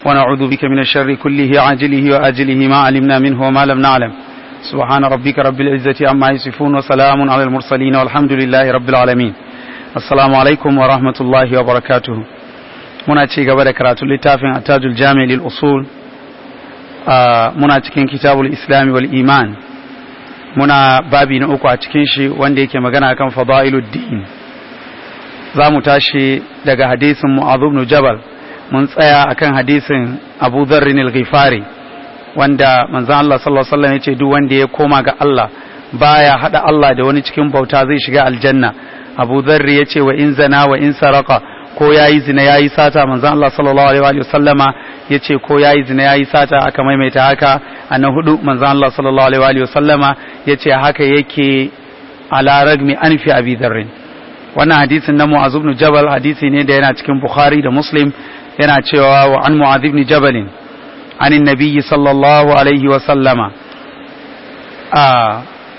ونعوذ بك من الشر كله عاجله وآجله ما علمنا منه وما لم نعلم سبحان ربك رب العزة عما يصفون وسلام على المرسلين والحمد لله رب العالمين السلام عليكم ورحمة الله وبركاته muna ci gaba da karatun littafin attajul jami lil usul muna cikin kitabul islami wal iman muna babi na uku a cikin shi wanda yake magana akan fadailuddin za mu tashi daga hadisin mu'adh ibn jabal mun tsaya akan hadisin Abu Dharr al-Ghifari wanda manzon Allah sallallahu alaihi wasallam yace duk wanda ya koma ga Allah baya hada Allah da wani cikin bauta zai shiga aljanna Abu Dharr yace wa in zana wa in saraka ko yayi zina yayi sata manzon Allah sallallahu alaihi wasallama yace ko yayi zina yayi sata aka maimaita haka a na hudu manzon Allah sallallahu alaihi wasallama yace haka yake ala ragmi anfi Abi Dharr wannan hadisin na Mu'adh ibn Jabal hadisi ne da yana cikin Bukhari da Muslim yana cewa wa an mu'adh ibn jabal an annabi sallallahu alaihi wa sallama a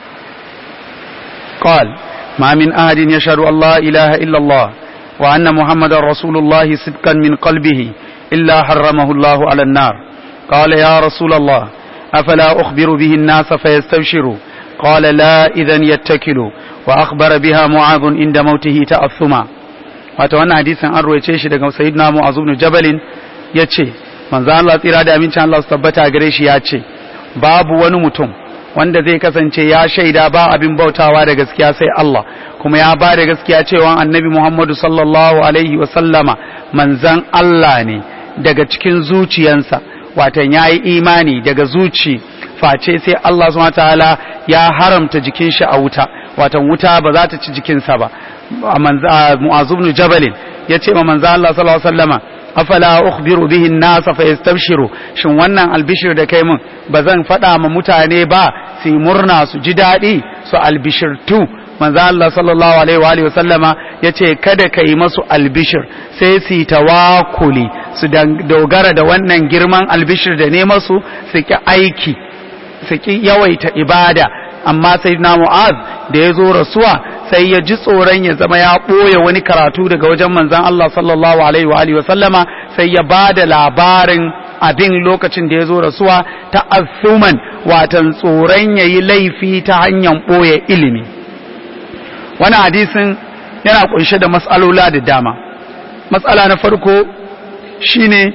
قال ما من أحد يشهد أن لا إله إلا الله وأن محمد رسول الله صدقا من قلبه إلا حرمه الله على النار قال يا رسول الله أفلا أخبر به الناس فيستبشروا قال لا إذن يتكلوا وأخبر بها معاذ عند موته تأثما wato wannan hadisin an ruwaice shi daga sayyidina mu'az ibn jabalin yace manzo Allah tsira da amincin Allah su tabbata gare shi ya ce babu wani mutum wanda zai kasance ya shaida ba abin bautawa da gaskiya sai Allah kuma ya ba da gaskiya cewa annabi Muhammadu sallallahu alaihi wa sallama manzan Allah ne daga cikin zuciyansa watan yayi imani daga zuci face sai Allah subhanahu ta'ala ya haramta jikin shi a wuta watan wuta ba za ta ci jikinsa ba mu'azu ibn jabal yace ma manzo Allah sallallahu alaihi wasallama afala ukhbiru bihi an-nas fa yastabshiru shin wannan albishir da kai mun bazan fada ma mutane ba su murna su ji dadi su albishirtu manzo Allah sallallahu alaihi wa alihi wasallama yace kada kai masu albishir sai su tawakuli su dogara da wannan girman albishir da ne masu su ki aiki su ki yawaita ibada amma sai na mu'az da ya zo rasuwa sai ya ji tsoron ya zama ya ɓoye wani karatu daga wajen manzan Allah sallallahu alaihi wa alihi wasallama sai ya ba da labarin abin lokacin da ya zo rasuwa ta azuman watan tsoron ya yi laifi ta hanyar ɓoye ilimi wani hadisin yana kunshe da matsalola da dama matsala na farko shine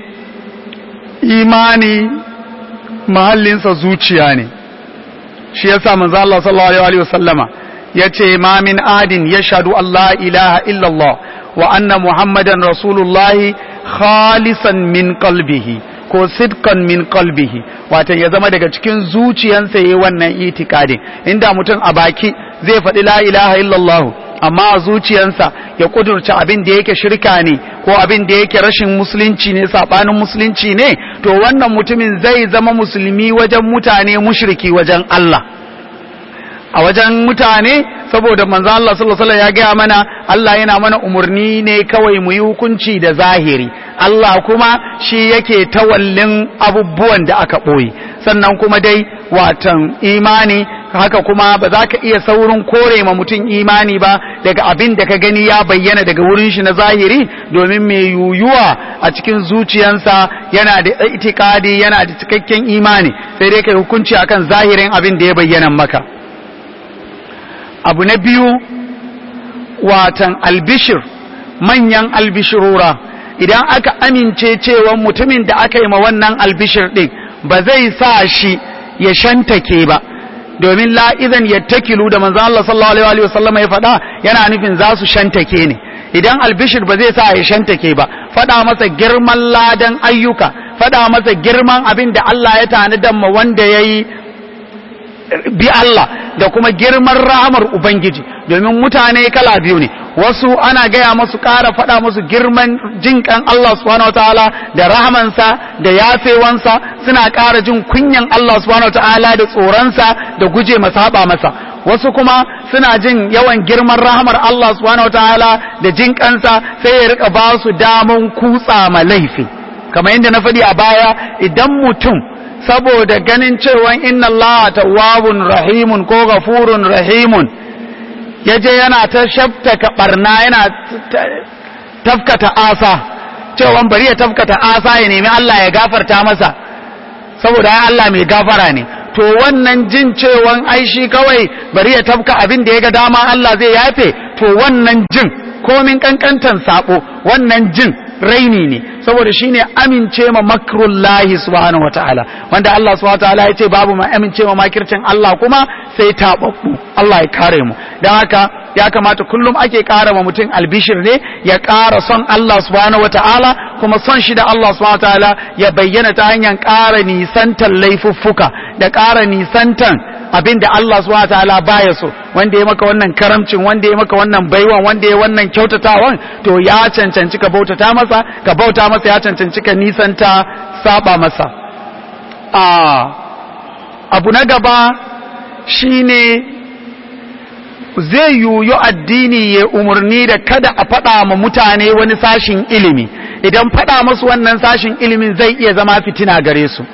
imani mahallinsa zuciya ne shi yasa manzo Allah sallallahu alaihi wasallama yace ma min adin yashhadu Allah ilaha illa Allah wa anna muhammadan rasulullahi khalisan min qalbihi ko sidkan min qalbihi wato ya zama daga cikin zuciyansa yayi wannan itikadin inda mutum a baki zai faɗi la ilaha illallah amma a zuciyansa ya kudurci abin da yake shirka ne ko abin da yake rashin musulunci ne sabanin musulunci ne to wannan mutumin zai zama musulmi wajen mutane mushriki wajen Allah a wajen mutane saboda manzo Allah sallallahu alaihi ya gaya mana Allah yana mana umurni ne kawai mu yi hukunci da zahiri Allah kuma shi yake tawallin abubuwan da aka ɓoye sannan kuma dai watan imani haka kuma ba za ka iya saurin kore ma mutum imani ba daga abin da ka gani ya bayyana daga wurin shi na zahiri domin mai yuyuwa a cikin zuciyansa yana da itikadi yana da cikakken imani sai dai kai hukunci akan zahirin abin da ya bayyana maka abu na biyu watan albishir manyan albishirura idan aka amince cewa mutumin da aka yi ma wannan albishir din ba zai sa shi ya shantake ba domin la'izan yattakilu da manzo Allah sallallahu alaihi wa sallam ya faɗa yana nufin za su shantake ne idan albishir ba zai sa ya shantake ba faɗa masa girman ladan ayyuka faɗa masa girman abin da Allah ya tanadar ma wanda yayi bi Allah da kuma girman rahamar Ubangiji domin mutane kala biyu ne wasu ana gaya masu ƙara faɗa musu girman jinƙan Allah subhanahu wataala da rahamansa da yafewansa suna ƙara jin kunyan Allah subhanahu wataala da tsoronsa da guje masa haɓa masa wasu kuma suna jin yawan girman rahamar Allah subhanahu wataala da jinƙansa sai ya rika ba su daman kutsa ma laifi kamar yadda na faɗi a baya idan mutum saboda ganin cewa inna Allah tawwabun rahimun ko gafurun rahimun yaje yana ta shaftaka barna yana tafkata asa cewa bari ya tafkata asa ya nemi Allah ya gafarta masa saboda ya Allah mai gafara ne to wannan jin cewan ai shi kawai bari ya tafka abin da ya ga dama Allah zai yafe to wannan jin komin kankantan sabo wannan jin raini ne saboda shine amince ma makrullahi subhanahu wataala wanda Allah subhanahu wataala ya ce babu ma amince ma makircin Allah kuma sai tababbu Allah ya kare mu dan haka ya kamata kullum ake ƙara ma mutum albishir ne ya ƙara son Allah subhanahu wataala kuma son shi da Allah subhanahu wataala ya bayyana ta hanyar ƙara nisantan laifuffuka da ƙara nisantan abin da Allah subhanahu wataala baya so wanda ya maka wannan karamcin wanda ya maka wannan baiwan wanda ya wannan kyautatawan to ya cancanci ka bautata masa ka bauta masa ya cancanci ka nisanta saba masa a abu na gaba shine zai yuyu addini ya umarni da kada a faɗa ma mutane wani sashin ilimi idan faɗa masu wannan sashin ilimin zai iya zama fitina gare su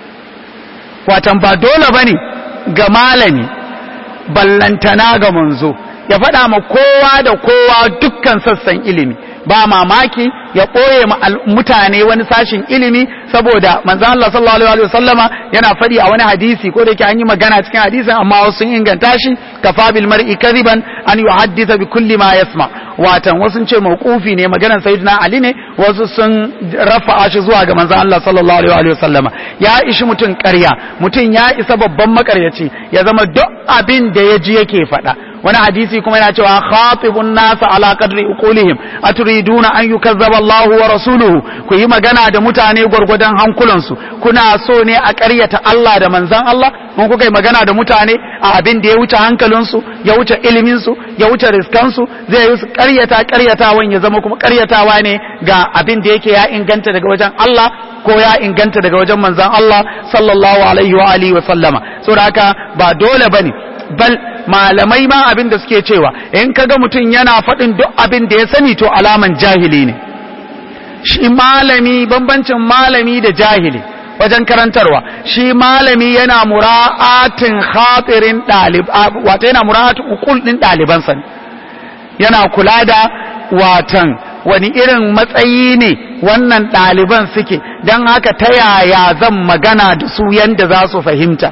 watan ba dole ba ne ga malami ballantana ga manzo ya faɗa ma kowa da kowa dukkan sassan ilimi ba mamaki ya ɓoye ma mutane wani sashin ilimi saboda manzan Allah sallallahu alaihi wasallama yana faɗi a wani hadisi ko da yake an yi magana cikin hadisin amma wasu sun inganta shi kafa bil mar'i kadiban an yuhaddisa bi kulli ma yasma watan wasu ce mawqufi ne maganar sayyidina ali ne wasu sun rafa'a shi zuwa ga manzan Allah sallallahu alaihi wasallama ya ishi mutum ƙarya mutum ya isa babban makaryaci ya zama duk abin da ya ji yake faɗa wani hadisi kuma yana cewa khatibun nasa ala qadri uqulihim aturiduna an yukazzaba Allah wa rasuluhu ku yi magana da mutane gwargwadon hankulansu kuna so ne a ƙaryata Allah da manzan Allah mun kuka yi magana da mutane a abin da ya wuce hankalinsu ya wuce iliminsu ya wuce riskansu zai yi su ƙaryata ƙaryatawan ya zama kuma ƙaryatawa ne ga abin da yake ya inganta daga wajen Allah ko ya inganta daga wajen manzan Allah sallallahu alaihi wa alihi wa sallama saboda haka ba dole bane bal malamai ma abin da suke cewa in kaga mutum yana faɗin duk abin da ya sani to alaman jahili ne shi malami bambancin malami da jahili wajen karantarwa shi malami yana mura'atin khatirin ɗalib wato yana mura'atin ukul ɗin ɗalibansa ne yana kula da watan wani irin matsayi ne wannan ɗaliban suke don haka ta yaya zan magana da su yanda za su fahimta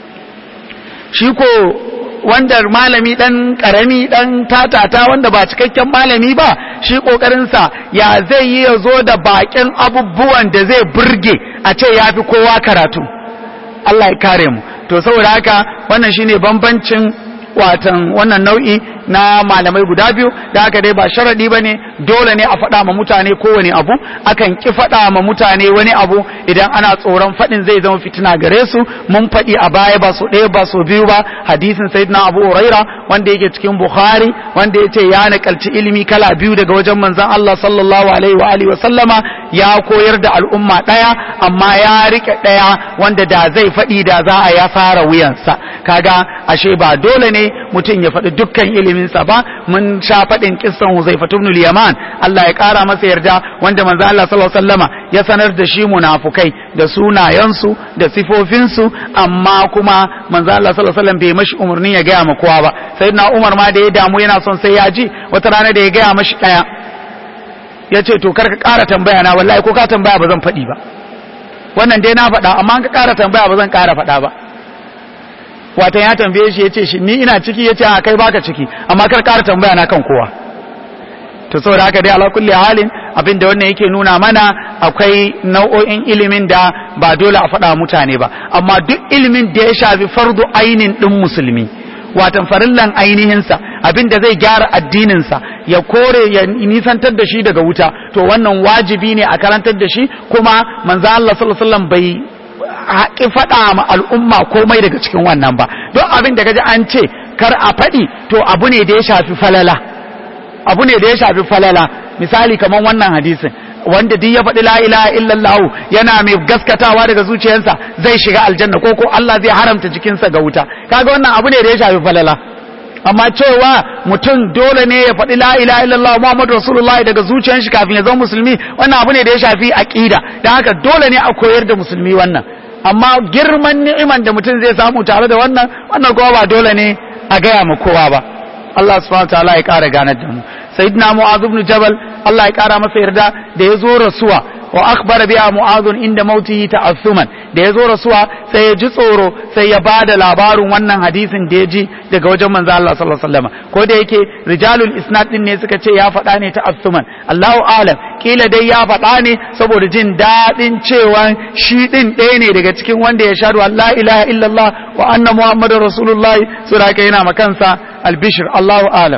shi ko wanda malami dan karami dan tatata wanda ba cikakken malami ba shi kokarinsa ya zai yi ya zo da bakin abubuwan da zai burge a ce ya fi kowa karatu Allah ya kare mu to saboda haka wannan shine bambancin watan wannan nau'i na malamai guda biyu da haka dai ba sharadi bane dole ne a faɗa ma mutane kowane abu akan ki faɗa ma mutane wani abu idan ana tsoron faɗin zai zama fitina gare su mun faɗi a baya ba so ɗaya ba so biyu ba hadisin sayyidina abu huraira wanda yake cikin bukhari wanda yace ya nakalci ilimi kala biyu daga wajen manzon Allah sallallahu alaihi wa alihi wa sallama ya koyar da al'umma ɗaya amma ya rike ɗaya wanda da zai faɗi da za a ya fara wuyansa kaga ashe ba dole ne mutum ya faɗi dukkan iliminsa ba mun sha faɗin kissan Huzaifa ibn al-Yaman Allah ya ƙara masa yarda wanda manzo Allah sallallahu alaihi wasallama ya sanar da shi munafukai da sunayensu da sifofinsu amma kuma manzo Allah sallallahu alaihi wasallam bai mashi umarni ya gaya ma kowa ba sayyidina Umar ma da ya damu yana son sai ya ji wata rana da ya gaya mashi ɗaya ya ce to kar ka ƙara tambaya na wallahi ko ka tambaya ba zan faɗi ba wannan dai na faɗa amma ka ƙara tambaya ba zan ƙara faɗa ba watan ya tambaye shi ya ce shi ni ina ciki ya ce a kai baka ciki amma kar ƙara tambaya na kan kowa to saboda haka dai ala kulli halin abin da wannan yake nuna mana akwai nau'o'in ilimin da ba dole a faɗa mutane ba amma duk ilimin da ya shafi fardu ainin ɗin musulmi watan farillan ainihinsa abin da zai gyara addininsa ya kore ya nisantar da shi daga wuta to wannan wajibi ne a karantar da shi kuma manzo Allah sallallahu alaihi wasallam bai haƙi faɗa ma al'umma komai daga cikin wannan ba don abin da gaji an ce kar a faɗi to abu ne da ya shafi falala abu ne da ya shafi falala misali kamar wannan hadisin wanda duk ya faɗi la ilaha illallah yana mai gaskatawa daga zuciyarsa zai shiga aljanna ko ko Allah zai haramta jikinsa ga wuta kaga wannan abu ne da ya shafi falala amma cewa mutum dole ne ya faɗi la ilaha illallah Muhammadu Rasulullah daga zuciyar shi kafin ya zama musulmi wannan abu ne da ya shafi aqida dan haka dole ne a koyar da musulmi wannan amma girman ni'iman da mutum zai samu tare da wannan wannan kowa ba dole ne a gaya ma kowa ba Allah subhanahu wa ta'ala ya kara ganar da mu sayyidina mu'adh ibn jabal Allah ya kara masa yarda da ya zo rasuwa wa akhbara biha mu'adh inda mautihi ta'assuman da ya zo rasuwa sai ya ji tsoro sai ya bada labarin wannan hadisin da ya ji daga wajen manzo Allah sallallahu alaihi wasallam ko da yake rijalul isnad din ne suka ce ya faɗa ne ta'assuman Allahu alam kila dai ya faɗa ne saboda jin daɗin cewa shi din ɗaya ne daga cikin wanda ya shaɗu Allah ilaha illallah wa anna muhammadar rasulullahi sura yana makansa albishir Allahu alam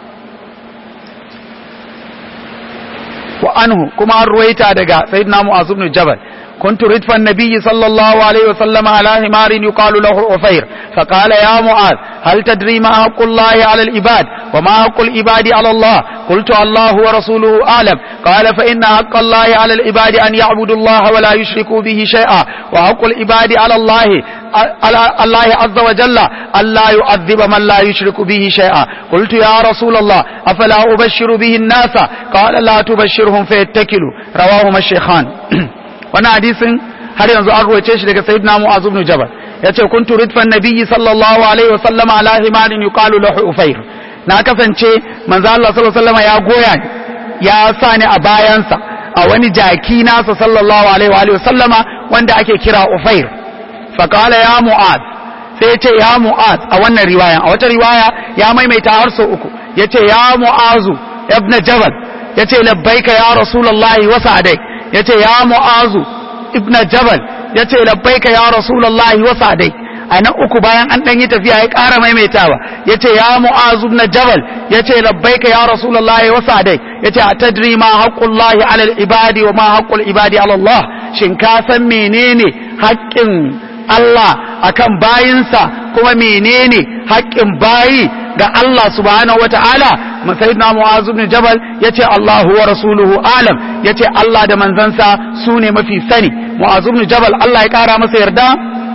وعنه كما رويت دغا سيدنا معاذ بن جبل كنت ردف النبي صلى الله عليه وسلم على حمار يقال له عفير فقال يا معاذ هل تدري ما حق الله على العباد وما حق العباد على الله قلت الله ورسوله أعلم قال فإن حق الله على العباد أن يعبدوا الله ولا يشركوا به شيئا وحق العباد على الله على الله عز وجل ألا يعذب من لا يشرك به شيئا قلت يا رسول الله أفلا أبشر به الناس قال لا تبشرهم فيتكلوا رواهما الشيخان وانا حديث har yanzu an ruwace shi daga sayyidina mu'az ibn jabal yace kuntu ridfan nabiyyi sallallahu alaihi wa sallam ala himarin yuqalu lahu ufayr na kasance manzo Allah sallallahu alaihi wa ya goya ya sa ni a bayansa a wani jaki nasa sallallahu alaihi wa sallama wanda ake kira ufayr fa qala ya mu'az sai yace ya mu'az a wannan riwaya a wata riwaya ya maimaita har sau uku yace ya mu'azu ibn jabal yace labbaika ya rasulullahi wa sa'adai yace ya mu'azu ibn jabal ya ce labbaika ya rasulullahi wa sadai a nan uku bayan an ɗan yi tafiya ya ƙara maimaitawa ya ce ya mu'azu ibn jabal ya ce labbaika ya rasulullahi wa sadai ya ce a tadri ma haqqullahi alal ibadi wa ma haqqul ibadi ala Allah shin ka san menene haƙƙin Allah akan bayinsa kuma menene haƙƙin bayi ga Allah subhanahu wata'ala sayyidina Mu'az ibn Jabal yace Allahu wa rasuluhu alam yace Allah da manzansa su ne mafi sani Mu'az ibn Jabal Allah ya kara masa yarda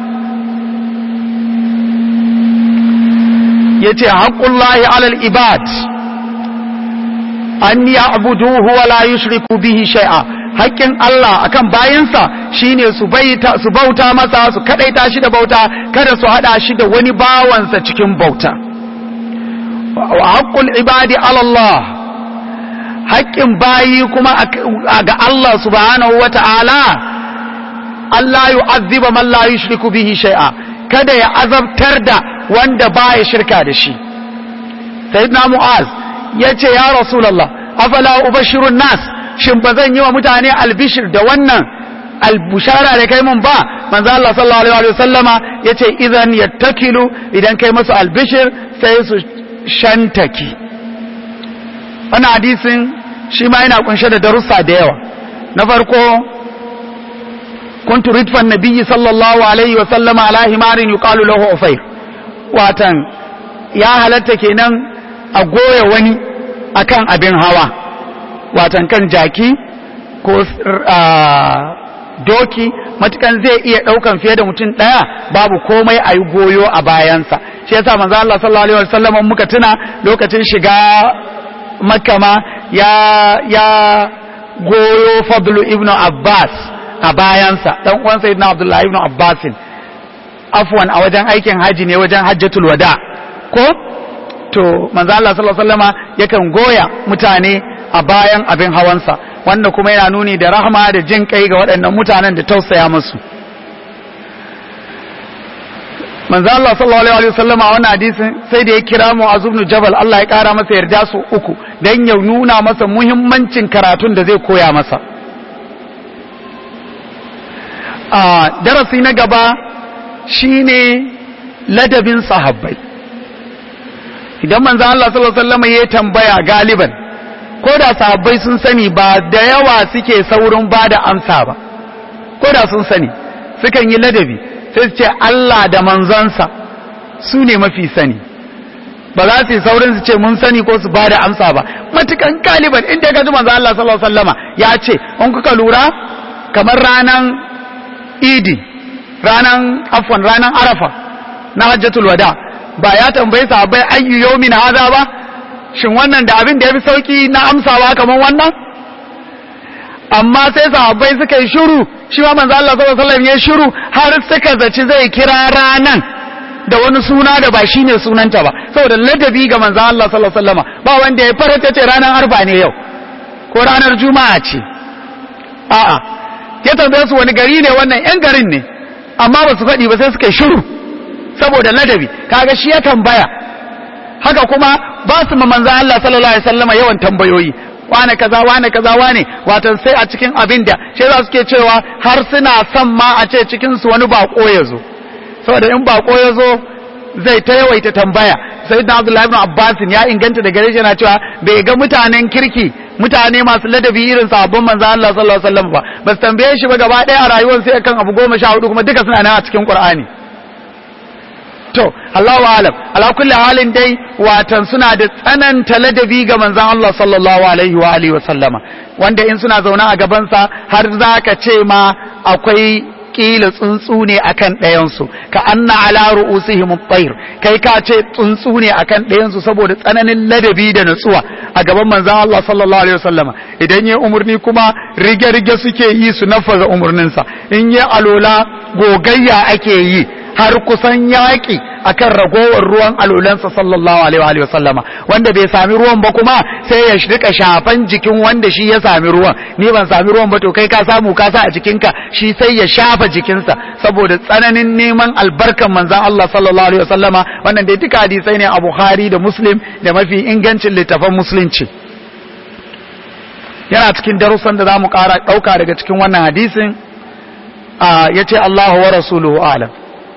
yace haqqullahi 'alal ibad an ya'buduhu wa la yushriku bihi shay'a haƙƙin Allah akan bayansa shine su baita su bauta masa su kadaita shi da bauta kada su hada shi da wani bawansa cikin bauta wa haqqul ibadi ala Allah haƙƙin bayi kuma ga Allah subhanahu wata'ala Allah yu'azziba man la yushriku bihi shay'a kada ya azabtar da wanda baya shirka da shi sayyidina mu'az yace ya rasulullah afala ubashirun nas shin ba zan yi wa mutane albishir da wannan albushara da kai mun ba manzo Allah sallallahu alaihi wasallama yace idan yattakilu idan kai masu albishir sai su shantaki wannan hadisin shi ma yana kunshe da darussa da yawa na farko kuntu ridfan nabiyyi sallallahu alaihi wasallama ala himarin yuqalu lahu ufayr watan ya halatta kenan a goya wani akan abin hawa watan kan jaki ko doki matukan zai iya daukan fiye da mutum daya babu komai a yi goyo a bayansa shi yasa manzo Allah sallallahu alaihi wasallam muka tuna lokacin shiga makka ma ya ya goyo fadlu ibnu abbas a bayansa dan uwan sayyidina abdullahi ibnu abbas afwan a wajen aikin haji ne wajen hajjatul wada ko to manzo Allah sallallahu alaihi wasallama yakan goya mutane a bayan abin hawansa wanda kuma yana nuni da rahama da jin kai ga waɗannan mutanen da tausaya musu manzo Allah sallallahu alaihi wasallama a wannan hadisin sai da ya kira mu azubnu jabal Allah ya kara masa yarda su uku dan ya nuna masa muhimmancin karatun da zai koya masa a darasi na gaba shine ladabin sahabbai idan manzo Allah sallallahu alaihi wasallama ya tambaya galiban ko da sahabbai sun sani ba da yawa suke saurin ba da amsa ba ko da sun sani sukan yi ladabi sai su ce Allah da manzansa su ne mafi sani ba za su yi saurin su ce mun sani ko su ba da amsa ba matukan galiban inda ka ji manzo Allah sallallahu alaihi wasallama ya ce in kuka lura kamar ranan idi ranan afwan ranan arafa na hajjatul wada ba ya tambayi sahabbai ayyu yawmin hadha ba shin wannan da abin da ya fi sauki na amsawa kamar wannan amma sai sahabbai suka yi shiru shi ma manzo Allah sallallahu alaihi wasallam ya shiru har suka zaci zai kira ranan da wani suna da ba shine sunanta ba saboda ladabi ga manzon Allah sallallahu alaihi wasallam ba wanda ya farata ce ranar arba ne yau ko ranar juma'a ce a'a ya tambaye su wani gari ne wannan yan garin ne amma ba su faɗi ba sai suka shiru saboda ladabi kaga shi ya tambaya haka kuma ba su ma manzon Allah sallallahu alaihi wasallam yawan tambayoyi wane kaza wane kaza wane watan sai a cikin abin da shi za suke cewa har suna son ma a ce cikin su wani bako ya zo saboda in bako ya zo zai ta yawaita tambaya sai da Abdullahi ibn Abbas ya inganta da gare shi yana cewa bai ga mutanen kirki mutane masu ladabi irin sahabban manzo Allah sallallahu alaihi wasallam ba ba su tambaye shi ba gaba daya a rayuwar sai kan abu goma sha hudu kuma duka suna nan a cikin Qur'ani to Allahu alam ala kulli halin dai watan suna da tsananta ladabi ga manzon Allah sallallahu alaihi wa alihi wa sallama wanda in suna zauna a gaban sa har zaka ce ma akwai kila tsuntsu ne akan ɗayan su ka anna ala ru'usihim at-tayr kai ka ce tsuntsu ne akan ɗayan su saboda tsananin ladabi da nutsuwa a gaban manzon Allah sallallahu alaihi wa sallama idan yayi umurni kuma rige rige suke yi su nafaza umurninsa in yayi alola gogayya ake yi har kusan yaƙi akan ragowar ruwan alulansa sallallahu alaihi wa sallama wanda bai sami ruwan ba kuma sai ya rika shafan jikin wanda shi ya sami ruwan ni ban sami ruwan ba to kai ka samu ka sa a jikinka shi sai ya shafa jikinsa saboda tsananin neman albarkan manzon Allah sallallahu alaihi wa sallama wannan dai duka hadisai ne a Bukhari da Muslim da mafi ingancin littafan musulunci yana cikin darussan da zamu ƙara ɗauka daga cikin wannan hadisin yace Allahu wa rasuluhu a'lam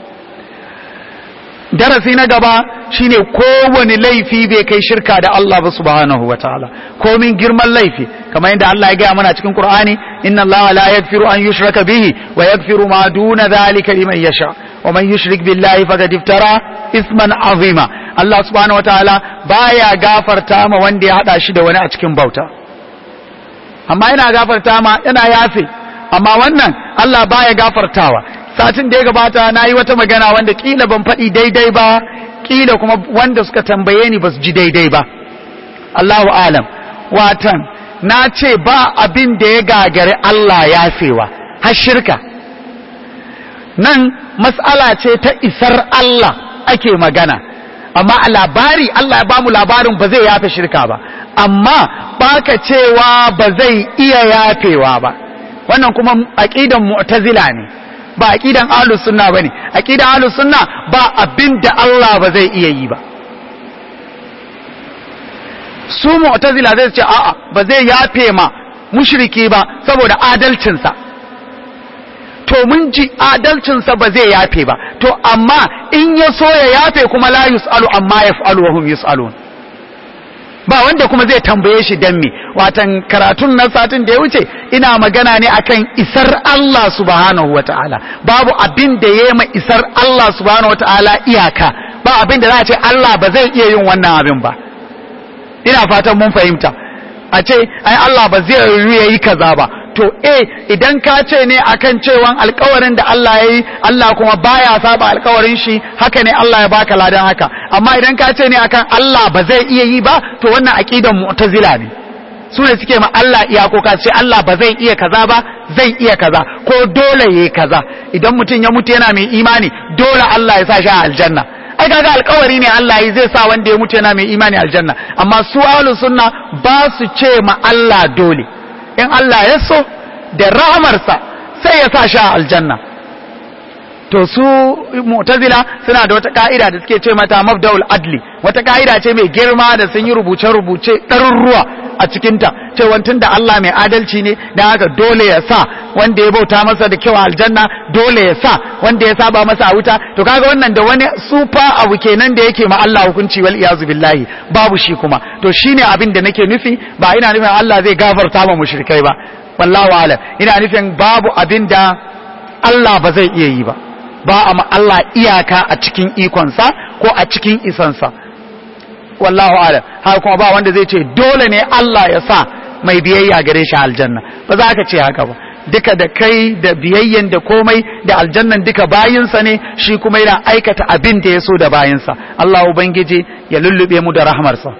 darasi na gaba shine kowane laifi bai kai shirka da Allah ba subhanahu wataala komin girman laifi kamar yadda Allah ya gaya mana cikin Qur'ani inna Allah la yaghfiru an yushraka bihi wa yaghfiru ma duna dhalika liman yasha wa man yushrik billahi faqad iftara isman azima Allah subhanahu wataala baya gafarta ma wanda ya hada shi da wani a cikin bauta amma yana gafarta ma yana yafe amma wannan Allah baya gafartawa satin da ya gabata na yi wata magana wanda kila ban faɗi daidai ba kila kuma wanda suka tambaye ni ba su ji daidai ba Allahu alam watan na ce ba abin da ya gagari Allah yafewa har shirka nan mas'ala ce ta isar Allah ake magana amma a labari Allah ya bamu labarin ba zai yafe shirka ba amma baka cewa ba zai iya yafewa ba wannan kuma aqidan mu'tazila ne ba aqidan ahlus sunna bane aqidan ahlus sunna ba abinda Allah ba zai iya yi ba su mu'tazila zai ce a'a ba zai yafe ma mushriki ba saboda adalcinsa to mun ji adalcinsa ba zai yafe ba to amma in ya so ya yafe kuma la yus'alu amma yaf'alu wa hum yus'alun ba wanda kuma zai tambaye shi dan me watan karatun na satin da ya wuce ina magana ne akan isar Allah subhanahu wataala babu abin da ya ma isar Allah subhanahu wataala iyaka ba abin da za a ce Allah ba zai iya yin wannan abin ba ina fatan mun fahimta a ce ai Allah ba zai yi kaza ba to eh idan ka ce ne akan cewan alkawarin da Allah ya yi Allah kuma baya saba alkawarin shi haka ne Allah ya baka ladan haka amma idan ka ce ne akan Allah ba zai iya yi ba to wannan aqidan mu'tazila ne su ne suke ma Allah iyakoka ce Allah ba zai iya kaza ba zai iya kaza ko dole yayi kaza idan mutum ya mutu yana mai imani dole Allah ya sa shi a aljanna ai kaga alkawari ne Allah yi zai sa wanda ya mutu yana mai imani aljanna amma su ahlus sunna ba su ce ma Allah dole in Allah ya so da rahamarsa sai ya sa shi a aljanna to su mu'tazila suna da wata ka'ida da suke ce mata mabda'ul adli wata ka'ida ce mai girma da sun yi rubuce-rubuce ɗaruruwa a cikinta cewa tun da Allah mai adalci ne da haka dole ya sa wanda ya bauta masa da kyau a aljanna dole ya sa wanda ya saba masa a wuta to kaga wannan da wani sufa abu kenan da yake ma Allah hukunci wal iyazu billahi babu shi kuma to shine abin da nake nufi ba ina nufin Allah zai gafarta ma mushrikai ba wallahu alam ina nufin babu abin da Allah ba zai iya yi ba ba a ma Allah iyaka a cikin ikonsa ko a cikin isansa wallahu alam haka kuma ba wanda zai ce dole ne Allah ya sa mai biyayya gare shi aljanna ba za ka ce haka ba duka da kai da biyayyen da komai da aljannan duka bayinsa ne shi kuma yana aikata abin da ya so da bayinsa Allah ubangiji ya lullube mu da rahmarsa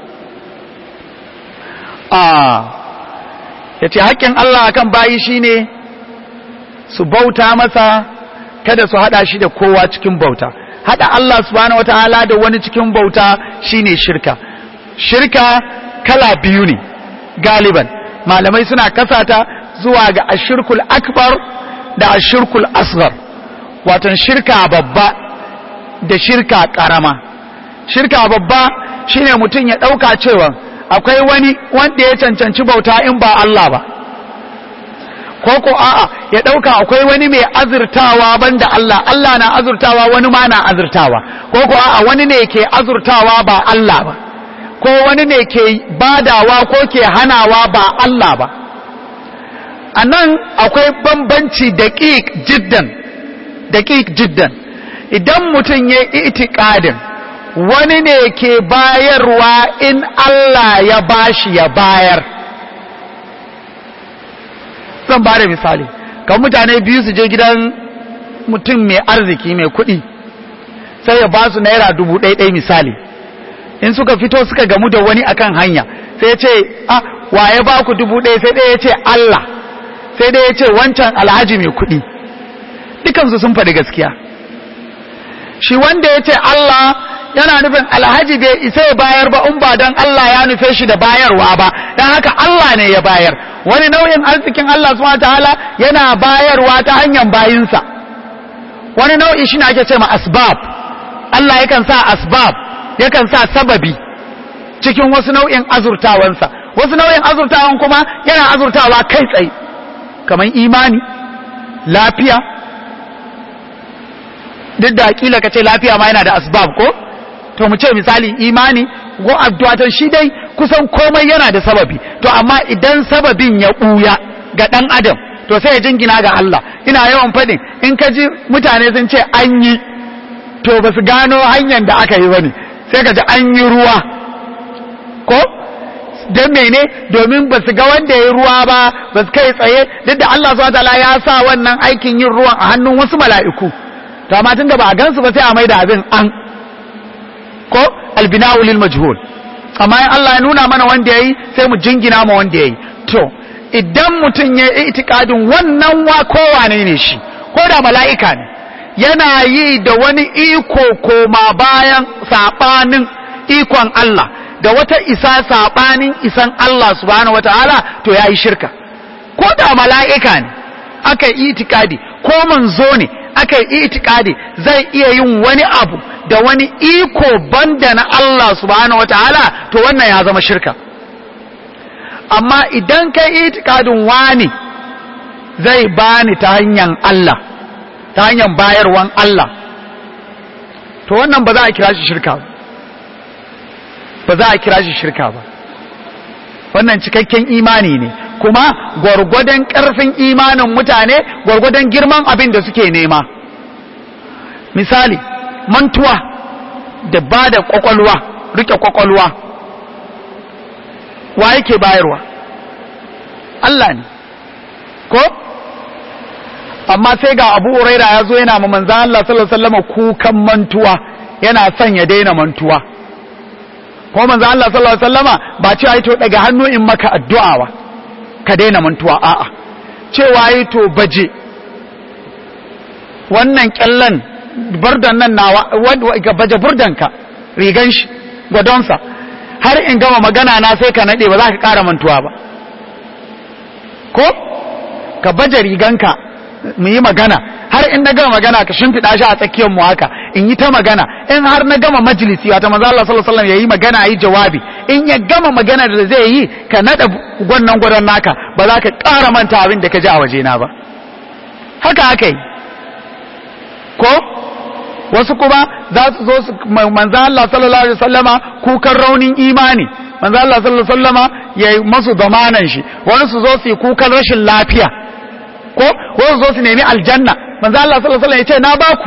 ah yace haƙƙin Allah akan bayi shine su bauta masa kada su hada shi da kowa cikin bauta hada Allah subhanahu wataala da wani cikin bauta shine shirka shirka kala biyu ne galiban malamai suna kasata zuwa ga ashirkul akbar da ashirkul asghar watan shirka babba da shirka karama shirka babba shine mutum ya dauka cewa akwai wani wanda ya cancanci bauta in ba Allah ba ko ko a'a ya dauka akwai wani mai azurtawa banda Allah Allah na azurtawa wani ma na azurtawa ko ko a'a wani ne ke azurtawa ba Allah ba ko wani ne ke badawa ko ke hanawa ba Allah ba anan akwai bambanci daqiq jiddan daqiq jiddan idan mutum ya itikadin wani ne ke bayarwa in Allah ya bashi ya bayar zan ba da misali kan mutane biyu su je gidan mutum mai arziki mai kuɗi sai ya ba su naira dubu ɗaya misali in suka fito suka gamu da wani akan hanya sai ya ce ah waye ba ku dubu ɗaya sai ɗaya ya ce Allah sai ɗaya ya ce wancan alhaji mai kuɗi dukansu sun faɗi gaskiya shi wanda ya ce Allah yana nufin alhaji bai isa ya bayar ba in ba don Allah ya nufe shi da bayarwa ba don haka Allah ne ya bayar wani nau'in arzikin Allah subhanahu ta'ala yana bayarwa ta hanyar bayinsa wani nau'i shi ne ake ce ma asbab Allah yakan sa asbab yakan sa sababi cikin wasu nau'in azurtawansa wasu nau'in azurtawan kuma yana azurtawa kai tsaye kamar imani lafiya duk da kila ka ce lafiya ma yana da asbab ko to mu ce misali imani ko addu'a shi dai kusan komai yana da sababi to amma idan sababin ya buya ga dan adam to sai ya jingina ga Allah ina yawan fadin in ka ji mutane sun ce an yi to ba su gano hanyar da aka yi bane sai ka ji an yi ruwa ko don mene domin ba su ga wanda ya yi ruwa ba ba su kai tsaye duk da Allah subhanahu ya sa wannan aikin yin ruwan a hannun wasu mala'iku to amma tunda ba a gansu ba sai a maida abin an ko albina'u lil majhul amma in Allah ya nuna mana wanda yayi sai mu jingina ma wanda yayi to idan mutum ya yi itikadin wannan wa kowane ne shi ko da mala'ika ne yana yi da wani iko koma bayan sabanin ikon Allah da wata isa sabanin isan Allah subhanahu wataala to yayi shirka ko da mala'ika ne aka yi itikadi ko manzo ne aka yi itikadi zai iya yin wani abu da wani iko banda na Allah subhanahu wataala to wannan ya zama shirka amma idan ka yi itikadin wani zai bani ta hanyar Allah ta hanyar bayarwan Allah to wannan ba za a kira shi shirka ba ba za a kira shi shirka ba wannan cikakken imani ne kuma gwargwadon ƙarfin imanin mutane gwargwadon girman abin da suke nema misali mantuwa da ba da kwakwalwa rike kwakwalwa wa yake bayarwa Allah ne ko amma sai ga abu uraira ya zo yana ma manzan Allah sallallahu alaihi wasallam kukan mantuwa yana son ya daina mantuwa ko manzan Allah sallallahu alaihi wasallama ba cewa yi to daga hannu in maka addu'a ba ka daina mantuwa a'a cewa yi to baje wannan kyallan burdan nan nawa ga baje burdanka rigan shi gwadonsa har in gama magana na sai ka nade ba za ka kara mantuwa ba ko ka baje riganka mu yi magana har in na gama magana ka shimfiɗa shi a tsakiyar mu haka in yi ta magana in har na gama majalisi wata manzo Allah sallallahu alaihi wasallam yayi magana yi jawabi in ya gama magana da zai yi ka nada gwannan gwadon naka ba za ka ƙara manta abin da ka ji a waje na ba haka aka yi ko wasu kuma za su zo su manzo Allah sallallahu alaihi wasallama kukan raunin imani manzo Allah sallallahu alaihi wasallama yayi masu zamanan shi wani su zo su yi kukan rashin lafiya ko wasu zo su nemi aljanna manzo Allah sallallahu alaihi wasallam ya ce na baku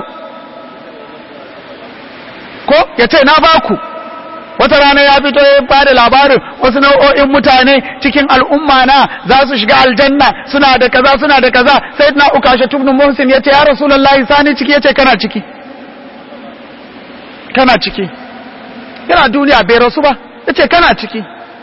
ko ya ce na baku wata rana ya fito ya bada labarin wasu nau'o'in mutane cikin al'umma na za su shiga aljanna suna da kaza suna da kaza sai na ukasha tubnu muhsin ya ce ya rasulullahi sani ciki ya ce kana ciki kana ciki yana duniya bai rasu ba ya ce kana ciki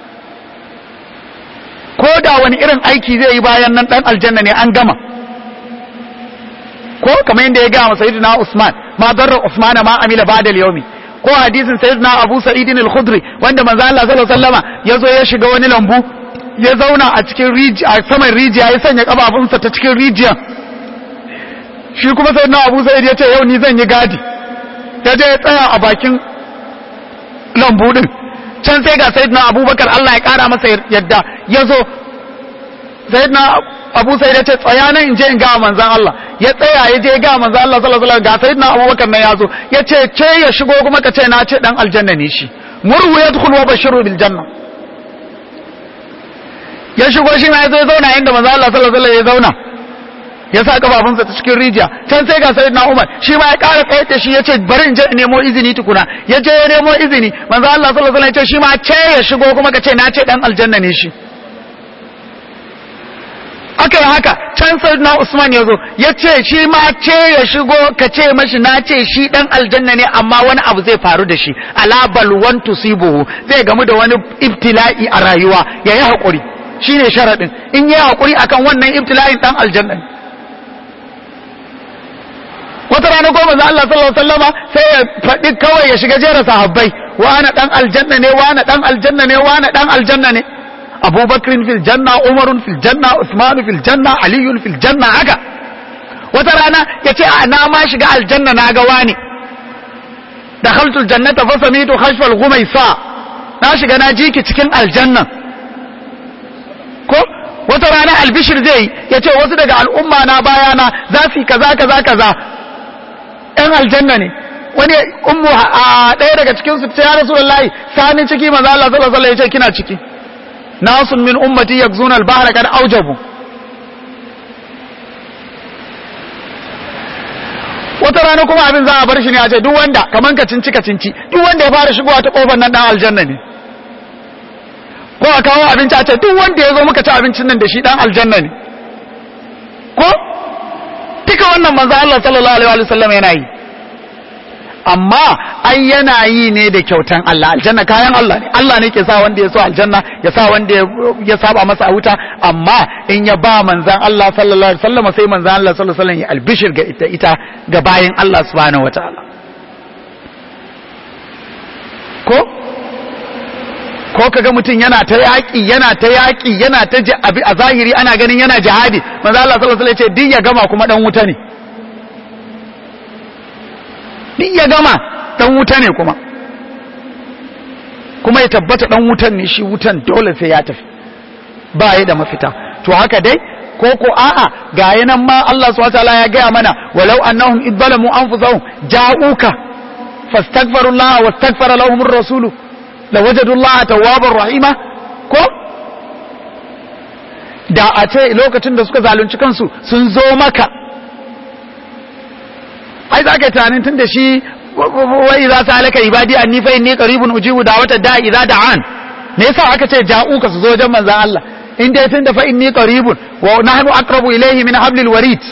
ko da wani irin aiki zai yi bayan nan dan aljanna ne an gama ko kamar yadda ya gaya masa sayyidina Usman ma darra Usman ma amila ba'da al-yawmi ko hadisin sayyidina Abu Sa'id al-Khudri wanda manzo Allah sallallahu alaihi wasallama yazo ya shiga wani lambu ya zauna a cikin rijiya a saman rijiya ya sanya kafafunsa ta cikin rijiya shi kuma sayyidina Abu Sa'id ya ce yau ni zan yi gadi ya je ya tsaya a bakin lambu din can sai ga sayyidina Abubakar Allah ya kara masa yadda yazo sayyidina Abu Sa'id ya ce tsaya nan in je in ga manzon Allah ya tsaya ya je ga manzon Allah sallallahu alaihi wasallam ga sayyidina Abubakar nan yazo ya ce ce ya shigo kuma ka ce na ce dan aljanna ne shi murhu yadkhul wa bashiru bil janna ya shigo shi ma ya zo ya zauna inda manzon Allah sallallahu alaihi wasallam ya zauna ya sa kafafunsa ta cikin rijiya can sai ga sayyidina Umar shi ma ya ƙara tsaye da shi ya ce bari in je in nemo izini tukuna ya je ya nemo izini manzo Allah sallallahu alaihi wasallam ya ce shi ma ce ya shigo kuma ka ce na ce dan aljanna ne shi aka yi haka can sayyidina Usman ya zo ya ce shi ma ce ya shigo ka ce mashi na ce shi dan aljanna ne amma wani abu zai faru da shi ala balwan tusibuhu zai gamu da wani ibtila'i a rayuwa yayi hakuri shine sharadin in yi hakuri akan wannan ibtila'in dan aljanna ne wata rana ko manzo Allah sallallahu alaihi wasallama sai ya faɗi kawai ya shiga jera sahabbai wa ana dan aljanna ne wa ana dan aljanna ne wa ana dan aljanna ne Abu Bakr fil janna Umar fil janna Uthman fil janna Ali fil janna haka wata rana yace a na ma shiga aljanna na ga wani dakhaltul jannata fa samitu khashfa al-ghumaysa na shiga na jiki cikin aljanna ko wata rana albishir zai yace wasu daga al'umma na bayana za su yi kaza kaza kaza ‘yan aljanna ne wani ummu a ɗaya daga cikin su ce ya rasulullahi sani ciki maza Allah sallallahu alaihi ya ce kina ciki nasun min ummati yakzuna al-bahra kad aujabu wata rana kuma abin za a bar shi ne a ce duk wanda kaman ka cinci ka cinci duk wanda ya fara shigowa ta kofar nan dan aljanna ne ko a kawo abinci a ce duk wanda ya zo muka ci abincin nan da shi dan aljanna ne ko duka wannan manzo Allah sallallahu alaihi wa sallam yana yi amma ai yana yi ne da kyautan Allah aljanna kayan Allah ne Allah ne ke sa wanda ya so aljanna ya sa wanda ya saba masa a wuta amma in ya ba manzan Allah sallallahu alaihi wasallam sai manzan Allah sallallahu alaihi wasallam ya albishir ga ita ita ga bayin Allah subhanahu wataala ko ko kaga mutum yana ta yaƙi yana ta yaƙi yana ta abi a zahiri ana ganin yana jihadi manzo Allah sallallahu alaihi wasallam ya ce din ya gama kuma dan wuta ne din ya gama dan wuta ne kuma kuma ya tabbata dan wutan ne shi wutan dole sai ya tafi ba ya da mafita to haka dai ko ko a'a ga yanan ma Allah subhanahu wataala ya gaya mana walau annahum idzalamu anfusahum ja'uka fastaghfirullaha wastaghfara lahum ar-rasulu lawajadu Allah tawwabar rahima ko da a ce lokacin da suka zalunci kansu sun zo maka ai za ka yi tunanin tun da shi wai za su halaka ibadi an nifai ne karibun ujibu da wata da idza da'an me yasa aka ce ja'uka su zo wajen manzon Allah in dai tun da fa inni qaribun wa nahnu aqrabu ilayhi min hablil warid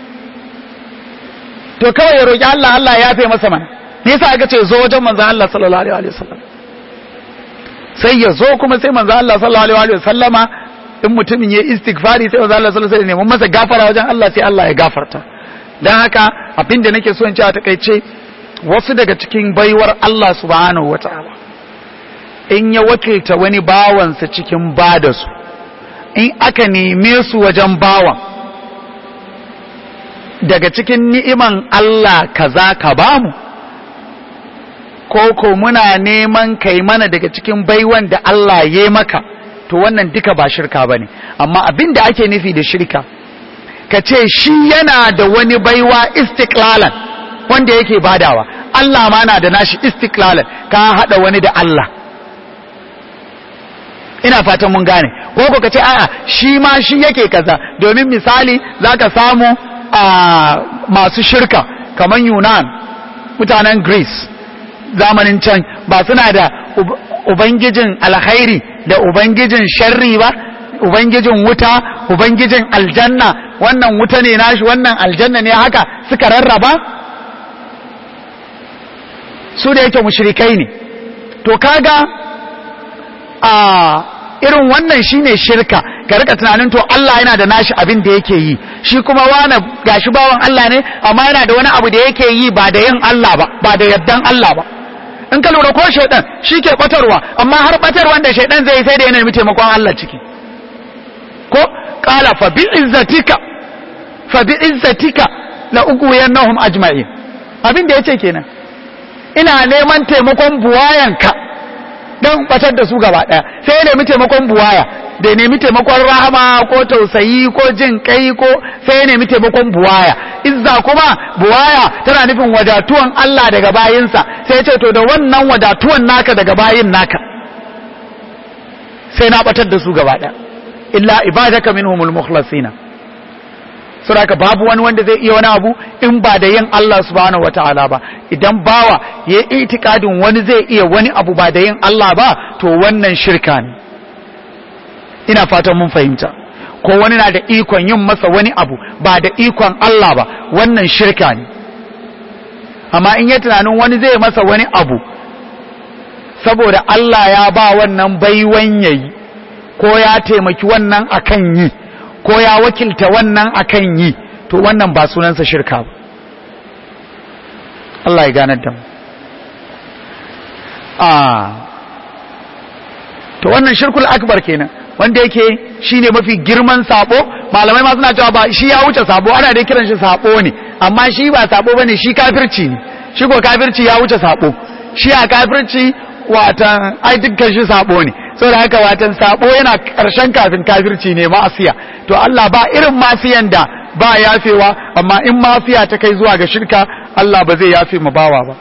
to kawai ya roki Allah Allah ya yafe masa mana me yasa aka ce zo wajen manzon Allah sallallahu alaihi wasallam sai ya zo kuma sai manzo Allah sallallahu alaihi wa sallama in mutumin ya istighfari sai manzo Allah sallallahu alaihi wa sallam masa gafara wajen Allah sai Allah ya gafarta dan haka abinda nake so in ce a takeice wasu daga cikin baiwar Allah subhanahu wataala in ya wakilta wani bawansa cikin bada su in aka neme su wajen bawan daga cikin ni'iman Allah kaza ka bamu ko ko muna neman kai mana daga cikin baiwan da Allah ya maka to wannan duka ba shirka bane amma abin da ake nufi da shirka ka ce shi yana da wani baiwa istiklalan wanda yake badawa Allah ma na da nashi istiklalan ka hada wani da Allah ina fatan mun gane ko ko ka ce a'a shi ma shi yake kaza domin misali zaka samu a masu shirka kamar Yunan mutanen Greece zamanin can ba suna da ubangijin alkhairi da ubangijin sharri ba ubangijin wuta ubangijin aljanna wannan wuta ne nashi wannan aljanna ne haka suka rarraba su da yake mushrikai ne to kaga a irin wannan shine shirka ka rika tunanin to Allah yana da nashi abin da yake yi shi kuma wani gashi bawan Allah ne amma yana da wani abu da yake yi ba da yin Allah ba ba da yaddan Allah ba in ka lura ko shaidan shi ke batarwa amma har batarwan da shaidan zai sai da yana nemi taimakon Allah ciki ko qala fa bi izzatika fa bi izzatika la ughwiyannahum ajma'in abin da yace kenan ina neman taimakon buwayanka don batar da su gaba daya sai ya nemi taimakon buwaya da ya nemi taimakon rahama ko tausayi ko jin kai ko sai ya nemi taimakon buwaya izza kuma buwaya tana nufin wadatuwan Allah daga bayinsa sai ya ce to da wannan wadatuwan naka daga bayin naka sai na batar da su gaba daya illa ibadaka minhumul mukhlasina saboda babu wani wanda zai iya wani abu in ba da yin Allah subhanahu wataala ba idan bawa ya itikadin wani zai iya wani abu ba da yin Allah ba to wannan shirka ne ina fatan mun fahimta ko wani na da ikon yin masa wani abu ba da ikon Allah ba wannan shirka ne amma in ya tunanin wani zai masa wani abu saboda Allah ya ba wannan baiwan yayi ko ya taimaki wannan akan yi ko ya wakilta wannan akan yi to wannan ba sunansa shirka ba Allah ya ganar da mu a to wannan shirkul akbar kenan wanda yake shine mafi girman sabo malamai ma suna cewa ba shi ya wuce sabo ana dai kiran shi sabo ne amma shi ba sabo bane shi kafirci ne shi ko kafirci ya wuce sabo shi a kafirci watan ai dukkan shi sabo ne saboda haka watan sabo yana karshen kafin kafirci ne ma'asiya to Allah ba irin masiyan da ba yafewa amma in mafiya ta kai zuwa ga shirka Allah ba zai yafe mu bawa ba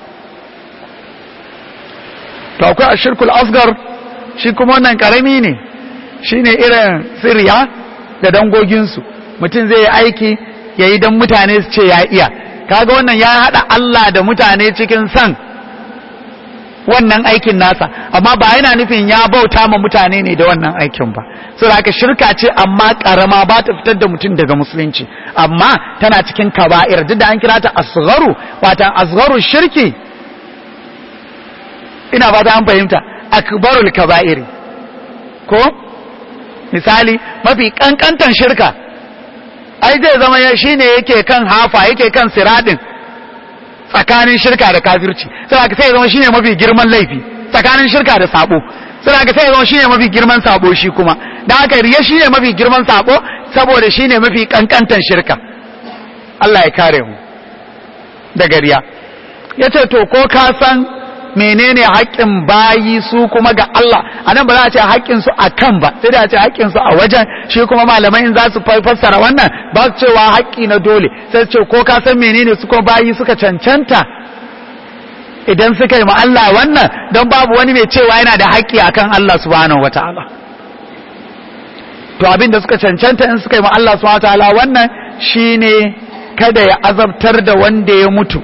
to akwai ashirkul asgar shi kuma wannan karami ne shine irin sirriya da dangoginsu mutum zai yi aiki ya yi don mutane su ce ya iya kaga wannan ya haɗa Allah da mutane cikin san wannan aikin nasa amma ba yana nufin ya bauta ma mutane ne da wannan aikin ba so da shirka ce amma karama ba ta fitar da mutum daga musulunci amma tana cikin kaba'ir duk da an kira ta asgharu watan asgharu shirki ina fata an fahimta akbarul kaba'iri ko misali mafi kankantan shirka ai zai zama ya shine yake kan hafa yake kan siradin tsakanin shirka da kafirci sai ka sai zama shine mafi girman laifi tsakanin shirka da sabo sai ka sai zama shine mafi girman sabo shi kuma dan haka riya shine mafi girman sabo saboda shine mafi kankantan shirka Allah ya kare mu daga riya yace to ko ka san menene haƙƙin bayi su kuma ga Allah anan ba za a ce haƙƙin su akan ba sai da a ce haƙƙin su a wajen shi kuma malamai in za su fassara wannan ba su cewa haƙƙi na dole sai su ce ko ka san menene su kuma bayi suka cancanta idan suka yi ma Allah wannan don babu wani mai cewa yana da haƙƙi akan Allah subhanahu wataala to abin da suka cancanta in suka yi ma Allah subhanahu wataala wannan shine kada ya azabtar da wanda ya mutu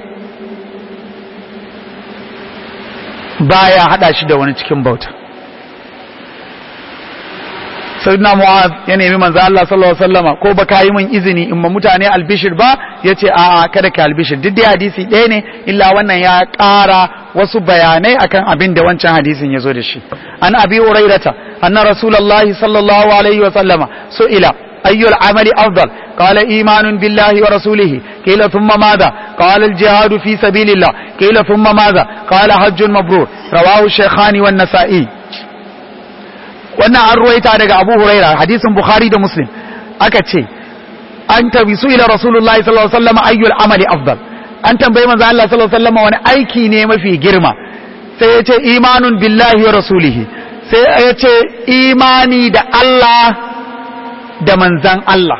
baya hada shi da wani cikin bauta sayyidina mu'az ya nemi manzo Allah sallallahu alaihi wasallama ko baka yi min izini in ma mutane albishir ba yace a a kada ka albishir duk dai hadisi ɗaya ne illa wannan ya ƙara wasu bayanai akan abin da wancan hadisin ya zo da shi an abi urairata anna rasulullahi sallallahu alaihi wasallama su'ila أي العمل أفضل قال إيمان بالله ورسوله قيل ثم ماذا قال الجهاد في سبيل الله قيل ثم ماذا قال حج مبرور رواه الشيخان والنسائي wannan an ruwaita daga Abu Huraira hadisin Bukhari da Muslim aka ce an tabi su ila Rasulullahi sallallahu alaihi wasallam ayyul amali afdal an tambayi manzo Allah sallallahu alaihi wasallam wani aiki ne mafi girma sai ya ce imanun billahi wa rasulihi sai ya ce imani da Allah da manzan Allah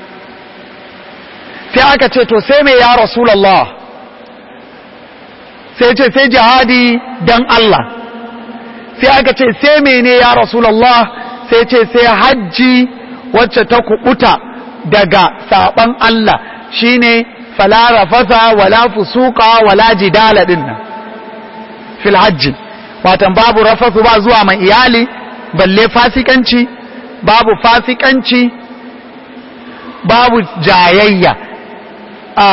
sai aka ce to sai mai ya rasulallah sai ce sai jihadi dan Allah sai aka ce sai mene ya rasulallah sai ce sai hajji wacce ta kubuta daga saban Allah shine fala rafasa wala fusuka wala jidala dinnan fil hajji watan babu rafasu ba zuwa mai iyali balle fasikanci babu fasikanci babu jayayya a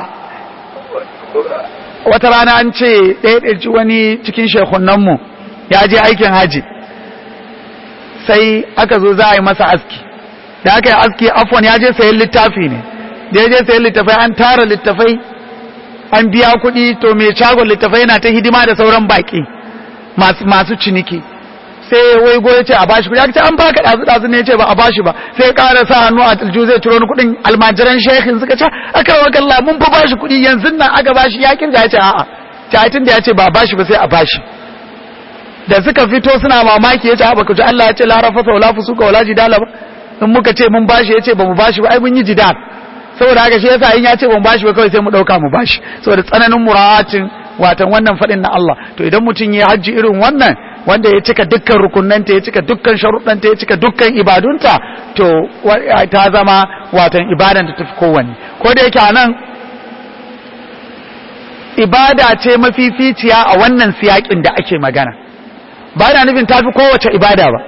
wata rana an ce ɗaya wani cikin shekunanmu ya je aikin haji sai aka zo za a yi masa aski da aka yi aski afwan ya je sayan littafi ne da ya je sayan littafai an tara littafai an biya kuɗi to mai shagon littafai yana ta hidima da sauran baƙi masu ciniki sai wai go ya ce a bashi kuɗi aka ce an baka ɗazu ɗazu ne ya ce ba a bashi ba sai ya ƙara sa hannu a aljihu zai ciro ni kuɗin almajiran shehin suka ce aka wa kalla mun fa bashi kuɗi yanzu nan aka bashi ya kirga ya ce a'a tun da ya ce ba a bashi ba sai a bashi da suka fito suna mamaki ya ce a baka ji Allah ya ce la rafasa wala fusuka wala jidala ba in muka ce mun bashi ya ce ba mu bashi ba ai mun yi jidal saboda haka shi yasa in ya ce ba mu bashi ba kawai sai mu ɗauka mu bashi saboda tsananin mura'atin watan wannan faɗin na Allah to idan mutum ya hajji irin wannan wanda ya cika dukkan rukunanta ya cika dukkan sharuɗanta ya cika dukkan ibadunta to ta zama watan ibadan ta tafi kowanne ko da yake anan ibada ce mafificiya a wannan siyakin da ake magana ba na nufin tafi kowace ibada ba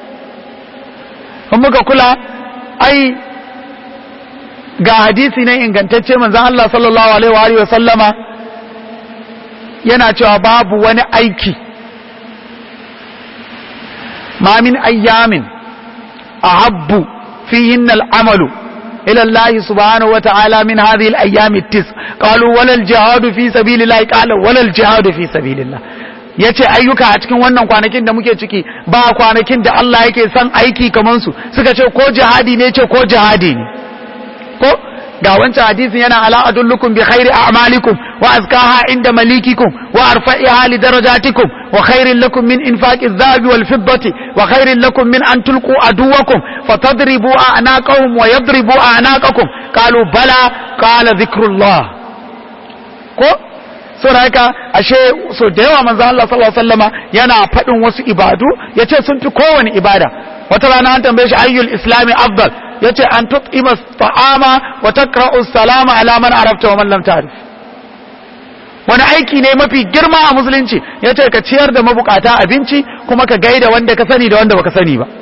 in muka kula ai ga hadisi na ingantacce manzon Allah sallallahu alaihi wa sallama yana cewa babu wani aiki ma min ayyamin ahabbu fihinna al'amalu ila Allah subhanahu wa ta'ala min hadhihi al-ayyam at-tis qalu wala al-jihad fi sabilillah qala wala al-jihad fi sabilillah yace ayyuka a cikin wannan kwanakin da muke ciki ba kwanakin da Allah yake son aiki kaman su suka ce ko jihadi ne ce ko jihadi ne ko ga wancan hadisin yana ala adullukum bi khairi a'malikum wa azkaha inda malikikum wa arfa'iha li darajatikum wa khairin lakum min infaqi adh-dhahabi wal fiddati wa khairin lakum min an tulqu aduwakum fatadribu a'naqahum wa yadribu a'naqakum qalu bala qala dhikrullah ko so haka ashe so da yawa manzo Allah sallallahu alaihi wasallama yana fadin wasu ibadu yace sun fi kowane ibada wata rana an tambaye shi ayyul islami afdal yace an tut'ima ta'ama wa taqra'u salama ala man arafta wa man lam ta'rif wani aiki ne mafi girma a musulunci yace ka ciyar da mabukata abinci kuma ka gaida wanda ka sani da wanda baka sani ba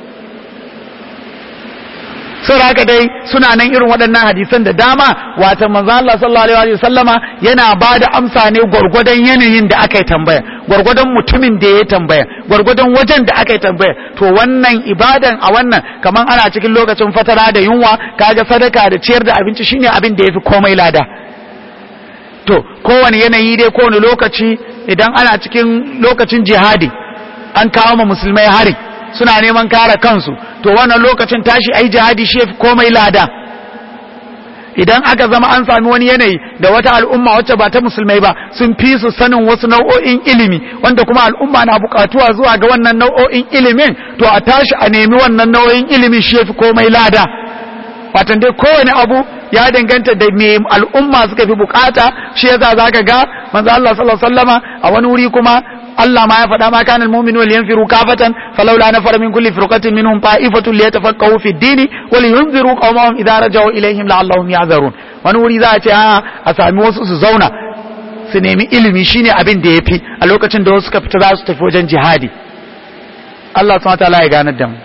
sun haka dai suna nan irin waɗannan hadisan da dama wata manzo Allah sallallahu alaihi wa sallama yana ba da amsa ne gwargwadon yanayin da aka yi tambaya gwargwadon mutumin da ya tambaya gwargwadon wajen da aka yi tambaya to wannan ibadan a wannan kaman ana cikin lokacin fatara da yunwa kaga sadaka da ciyar da abinci shine abin da yafi komai lada to kowane yanayi dai kowane lokaci idan ana cikin lokacin jihadi an kawo ma musulmai hari suna neman kare kansu to wannan lokacin tashi ai jihadi shi yafi komai lada idan aka zama an sami wani yanayi da wata al'umma wacce ba ta musulmai ba sun fi su sanin wasu nau'o'in ilimi wanda kuma al'umma na bukatuwa zuwa ga wannan nau'o'in ilimin to a tashi a nemi wannan nau'o'in ilimi shi yafi komai lada watan dai kowane abu ya danganta da me al'umma suka fi bukata shi yasa zaka ga manzo Allah sallallahu alaihi wasallama a wani wuri kuma Allah ma ya faɗa ma kana almu'minu wal yanfiru kafatan falawla nafara min kulli firqatin minhum ta'ifatun liyatafaqahu fi ad-din wa liyunziru qawmahum idza raja'u ilayhim la'allahum ya'zarun wani wuri za a ce a sami wasu su zauna su nemi ilimi shine abin da yafi a lokacin da wasu suka fita za su tafi wajen jihadi Allah subhanahu wa ta'ala ya ganar da mu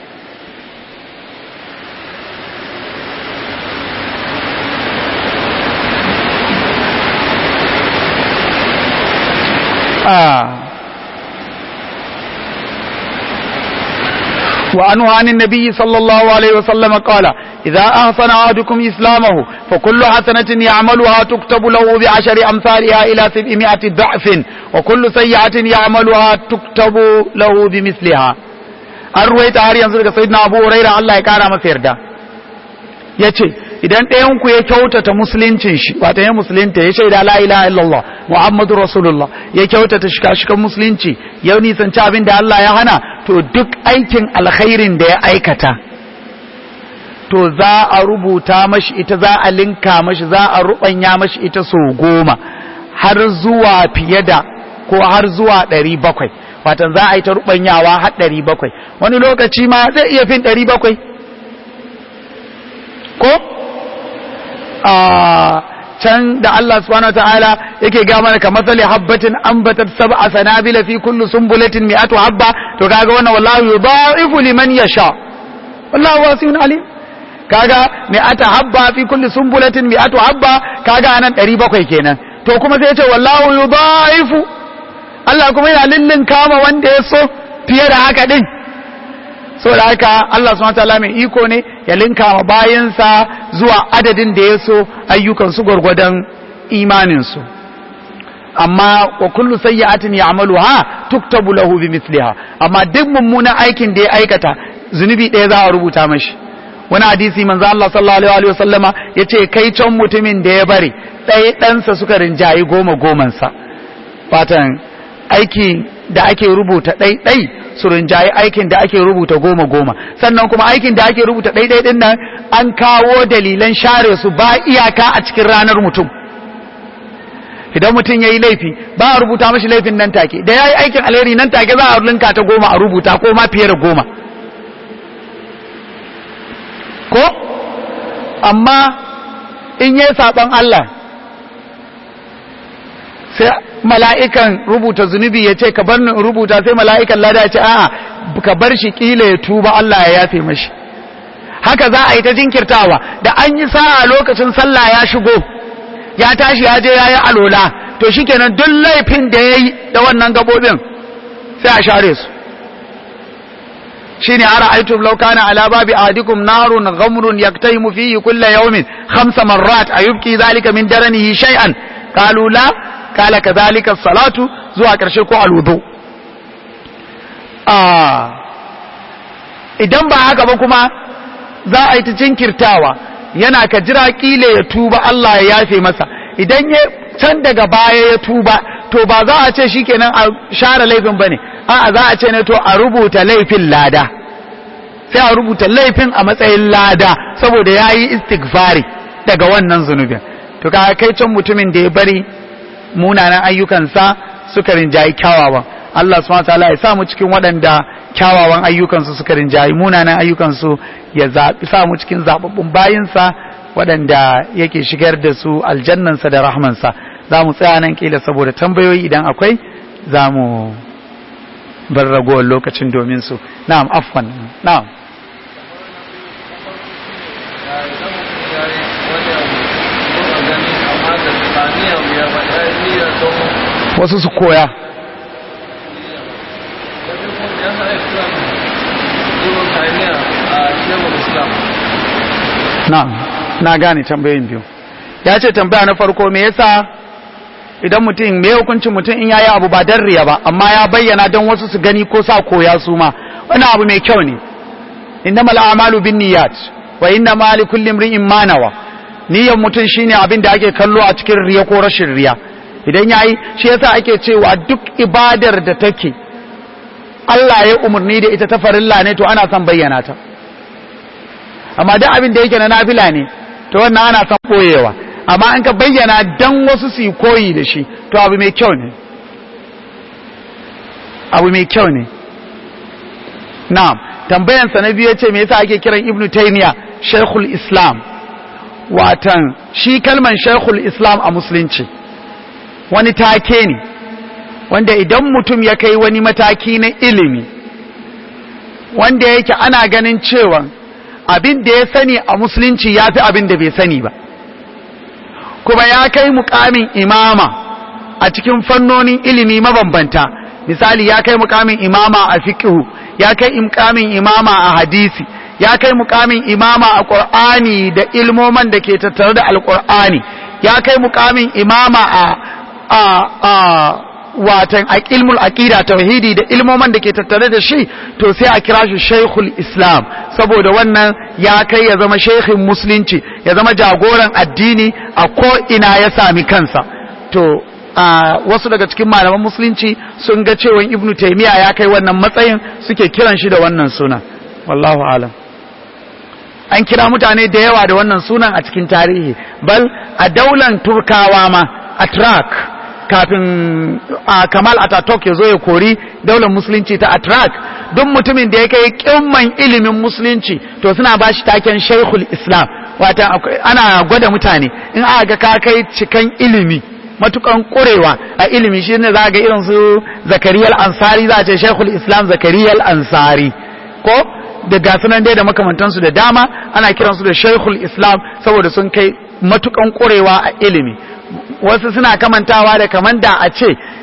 وعنه عن النبي صلى الله عليه وسلم قال إذا أحسن أحدكم إسلامه فكل حسنة يعملها تكتب له بعشر أمثالها إلى سبعمائة ضعف وكل سيئة يعملها تكتب له بمثلها الرويت هاري ينزل سيدنا أبو هريرة الله يكارا مسيردا yace idan ɗayan ku ya kyautata musuluncin shi wata ya musulunta ya shaida la ilaha illallah muhammadu rasulullah ya kyautata shika-shikan musulunci ya nisanci abin da Allah ya hana to duk aikin alkhairin da ya aikata to za a rubuta mashi ita za a linka mashi za a rubanya mashi ita so goma har zuwa fiye da ko har zuwa ɗari bakwai watan za a yi ta rubanyawa har ɗari bakwai wani lokaci ma zai iya fin ɗari bakwai ko a can da Allah subhanahu wataala yake ga mana kamar sali habbatin ambatat sab'a sanabila fi kulli sumbulatin mi'atu habba to kaga wannan wallahu yudha'ifu liman yasha wallahu wasi'un alim kaga mi'ata habba fi kulli sumbulatin mi'atu habba kaga anan 700 kenan to kuma sai ya ce wallahu yudha'ifu Allah kuma yana lillin kama wanda ya so fiye da haka din saboda haka Allah subhanahu wataala mai iko ne ya linka ma bayansa zuwa adadin da ya so ayyukan su gwargwadon imanin su amma wa kullu sayyi'atin ya'maluha tuktabu lahu bimithliha amma duk mummunan aikin da ya aikata zunubi ɗaya za a rubuta mashi wani hadisi manzo Allah sallallahu alaihi wa sallama yace kai can mutumin da ya bari ɗaya ɗansa suka rinjayi goma goman sa fatan aiki da ake rubuta ɗai ɗai su rinjayi aikin da ake rubuta goma goma sannan kuma aikin da ake rubuta ɗai ɗai ɗin nan an kawo dalilan share su ba iyaka a cikin ranar mutum idan mutum ya yi laifi ba a rubuta mashi laifin nan take da ya yi aikin alheri nan take za a linka ta goma a rubuta ko ma fiye da goma ko amma in yi saɓon Allah sai mala'ikan rubuta zunubi ya ce ka bar ni rubuta sai mala'ikan lada ya ce a'a ka bar shi kila ya tuba Allah ya yafe mashi haka za a yi ta jinkirtawa da an yi sa'a lokacin sallah ya shigo ya tashi ya je ya yi alola to shikenan duk laifin da ya yi da wannan gabobin sai a share su shine ara aitum law kana ala babi ahadikum narun ghamrun yaktahimu fihi kulla yawmin khamsa marrat ayubki zalika min daranihi shay'an qalu la qala kadhalika salatu zuwa karshe ko alwudu ah idan ba haka ba kuma za a yi ta jinkirtawa yana ka jira kile ya tuba Allah ya yafe masa idan ya can daga baya ya tuba to ba za a ce shikenan a share laifin bane a'a za a ce ne to a rubuta laifin lada sai a rubuta laifin a matsayin lada saboda ya yi istighfari daga wannan zunubin to ka kai can mutumin da ya bari munanan ayyukansa suka rinjayi kyawawan Allah subhanahu wataala ya sa mu cikin waɗanda kyawawan ayyukansu suka rinjayi munanan ayyukansu ya zaɓi sa mu cikin zaɓaɓɓun bayinsa waɗanda yake shigar da su aljannansa da rahmansa za mu tsaya nan kila saboda tambayoyi idan akwai za mu bar ragowar lokacin domin su na'am afwan na'am wasu su koya na'am na gane tambayin biyu ya ce tambaya na farko me yasa idan mutum me hukuncin mutum in yayi abu ba dan riya ba amma ya bayyana don wasu su gani ko sa koya su ma wani abu mai kyau ne innamal a'malu binniyat wa innama likulli imrin ma nawa niyyar mutum shine abin da ake kallo a cikin riya ko rashin riya idan yayi shi yasa ake cewa duk ibadar da take Allah ya umarni da ita ta farilla ne to ana son bayyana ta amma duk abin da yake na nafila ne to wannan ana son boyewa amma in ka bayyana dan wasu su yi koyi da shi to abu mai kyau ne abu mai kyau ne na'am tambayansa na biyu ce me yasa ake kiran ibnu taymiya shaykhul islam watan shi kalman shaykhul islam a musulunci wani take ne wanda idan mutum ya kai wani mataki na ilimi wanda yake ana ganin cewa abin da ya sani a musulunci ya fi abin da bai sani ba kuma ya kai mukamin imama a cikin fannonin ilimi mabambanta misali ya kai mukamin imama a fiqhu ya kai mukamin imama a hadisi ya kai mukamin imama a qur'ani da ilmoman da ke tattare da alqur'ani ya kai mukamin imama a a a watan ilmul aqida tauhidi da ilmoman da ke tattare da shi to sai a kira shi shaykhul islam saboda wannan ya kai ya zama shaykhin musulunci ya zama jagoran addini a ko ina ya sami kansa to a wasu daga cikin malaman musulunci sun ga cewa ibnu taymiya ya kai wannan matsayin suke kiran shi da wannan sunan wallahu alam an kira mutane da yawa da wannan sunan a cikin tarihi bal a daular turkawa ma atrak kafin a kamal ataturk ya zo ya kori daular musulunci ta atrak duk mutumin da ya kai kimman ilimin musulunci to suna ba shi taken shaikhul islam wata ana gwada mutane in aka ga ka kai cikan ilimi matukan kurewa a ilimi shi ne za ga irin su zakariyar ansari za a ce shaikhul islam zakariyar ansari ko da gasunan dai da makamantansu da dama ana kiransu da shaikhul islam saboda sun kai matukan kurewa a ilimi wasu suna kamantawa da kaman da a ce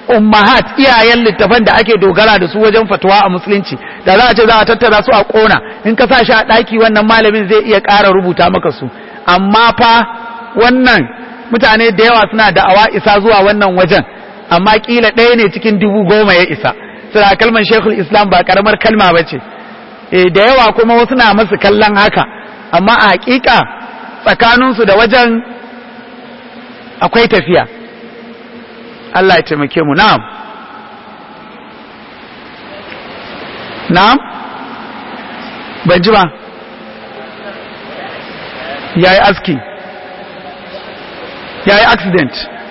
ummahat iyayen littafan da ake dogara da su wajen fatuwa a musulunci da za a ce za a tattara su a kona in ka sa shi a ɗaki wannan malamin zai iya ƙara rubuta maka su amma fa wannan mutane da yawa suna da'awa isa zuwa wannan wajen amma kila ɗaya ne cikin dubu goma ya isa suna kalmar shekul islam ba karamar kalma ba ce e da yawa kuma wasu na masu kallon haka amma a hakika tsakaninsu da wajen akwai tafiya Allah ya taimake mu na'am na'am ban ji ba yayi aski yayi accident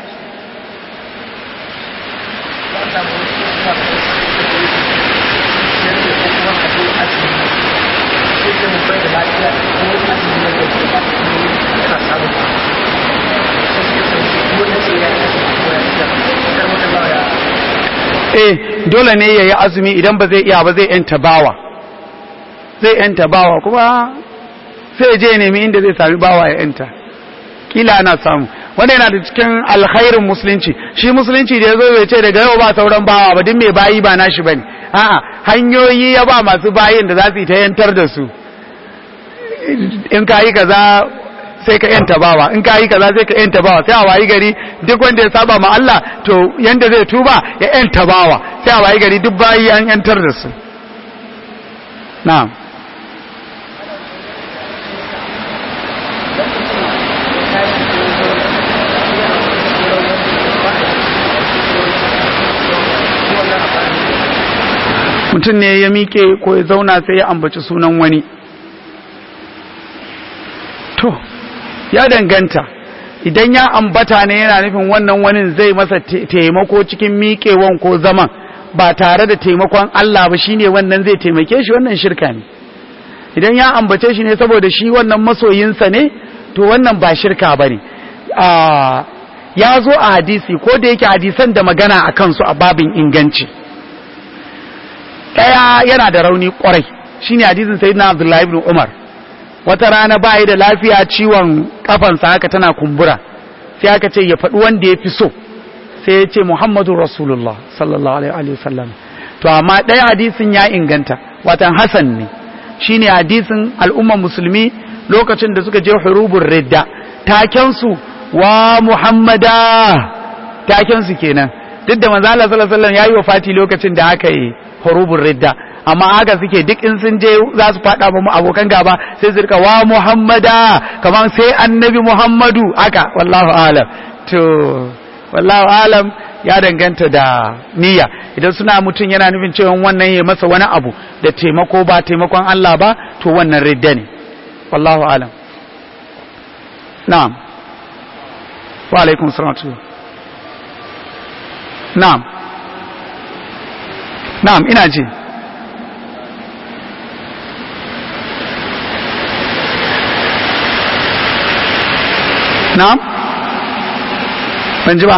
eh dole ne ya yi azumi idan ba zai iya ba zai yanta bawa zai yanta bawa kuma sai je nemi inda zai sami bawa ya yanta kila ana samu wanda yana da cikin alkhairin musulunci shi musulunci da ya zo bai ce daga yau ba sauran bawa ba duk mai bayi ba nashi bane a'a hanyoyi ya ba masu bayin da za su yi ta yantar da su in ka yi kaza sai ka yanta bawa in ka yi kaza sai ka yanta bawa sai a wayi gari duk wanda ya saba ma Allah to yanda zai tuba ya yanta bawa sai a wayi gari duk bayi an yantar da su na'am mutum ne ya miƙe ko ya zauna sai ya ambaci sunan wani to ya danganta idan ya ambata ne yana nufin wannan wani zai masa taimako cikin miƙewan ko zaman ba tare da taimakon Allah ba shine wannan zai taimake shi wannan shirka ne idan ya ambace shi ne saboda shi wannan masoyinsa ne to wannan ba shirka ba ne ya zo a hadisi ko da yake hadisan da magana a kansu a babin inganci ɗaya yana da rauni ƙwarai shine hadisin sayyidina abdullahi ibn umar wata rana ba da lafiya ciwon kafansa haka tana kumbura sai aka ce ya faɗi wanda ya fi so sai ya ce muhammadu rasulullah sallallahu alaihi wasallam to amma ɗaya hadisin ya inganta watan hasan ne shine hadisin al'umman musulmi lokacin da suka je hurubun ridda takensu wa muhammada takensu kenan duk da manzo Allah sallallahu alaihi wasallam yayi wafati lokacin da aka yi hurubun ridda amma haka suke duk in sun je za su faɗa mu abokan gaba sai su rika wa muhammada kamar sai annabi muhammadu haka wallahu alam to wallahu alam ya danganta da niyya idan suna mutum yana nufin cewa wannan ya masa wani abu da taimako ba taimakon Allah ba to wannan ridda ne wallahu alam na'am wa alaikum salam na'am na'am ina ji na'am ban ji ba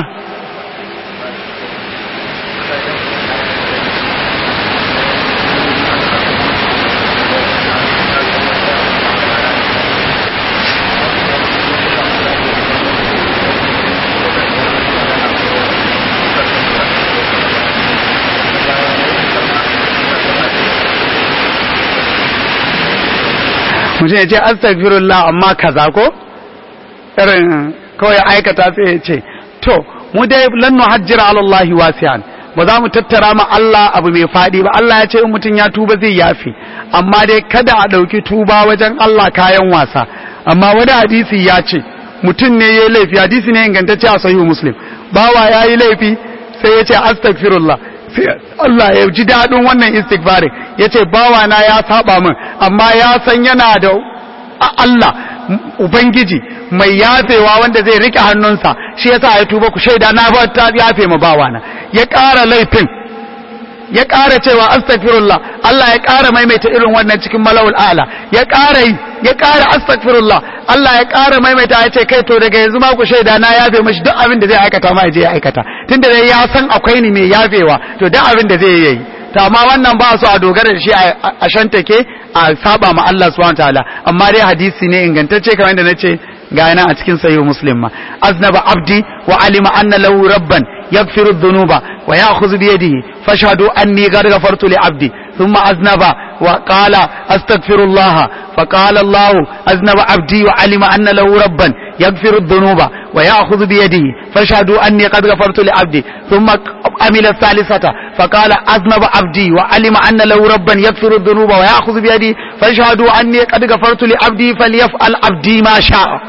mutum ya ce astagfirullah amma kaza ko irin kawai aikata sai ya ce to mu dai lan nuhajjira ala Allah wasi'an ba za mu tattara ma Allah abu mai fadi ba Allah ya ce in mutum ya tuba zai yafi amma dai kada a dauki tuba wajen Allah kayan wasa amma wani hadisi ya ce mutum ne yayi laifi hadisi ne ingantacce a sahihu muslim bawa yayi laifi sai ya ce astaghfirullah sai Allah ya ji dadin wannan istighfarin yace bawa na ya saba min amma ya san yana da Allah Ubangiji mai yafewa wanda zai rike hannunsa shi yasa ya tuba ku shaida na ba ta yafe ma bawana ya ƙara laifin ya ƙara cewa astaghfirullah Allah ya ƙara maimaita irin wannan cikin malawul ala ya ƙara yi ya ƙara astaghfirullah Allah ya ƙara maimaita ya ce kai to daga yanzu ma ku shaida na yafe mashi duk abin da zai aikata ma je ya aikata tunda dai ya san akwai ni mai yafewa to duk abin da zai yi to amma wannan ba su a dogara da shi a shantake a saba ma Allah subhanahu wataala amma dai hadisi ne ingantacce kamar yadda nace ga yana a cikin sahih muslim ma aznaba abdi wa alima anna lahu rabban يغفر الذنوب ويأخذ بيده فاشهدوا أني قد غفرت لعبدي ثم أذنب وقال أستغفر الله فقال الله أذنب عبدي وعلم أن له ربا يغفر الذنوب ويأخذ بيده فاشهدوا أني قد غفرت لعبدي ثم عمل الثالثة فقال أذنب عبدي وعلم أن له ربا يغفر الذنوب ويأخذ بيده فاشهدوا أني قد غفرت لعبدي فليفعل عبدي ما شاء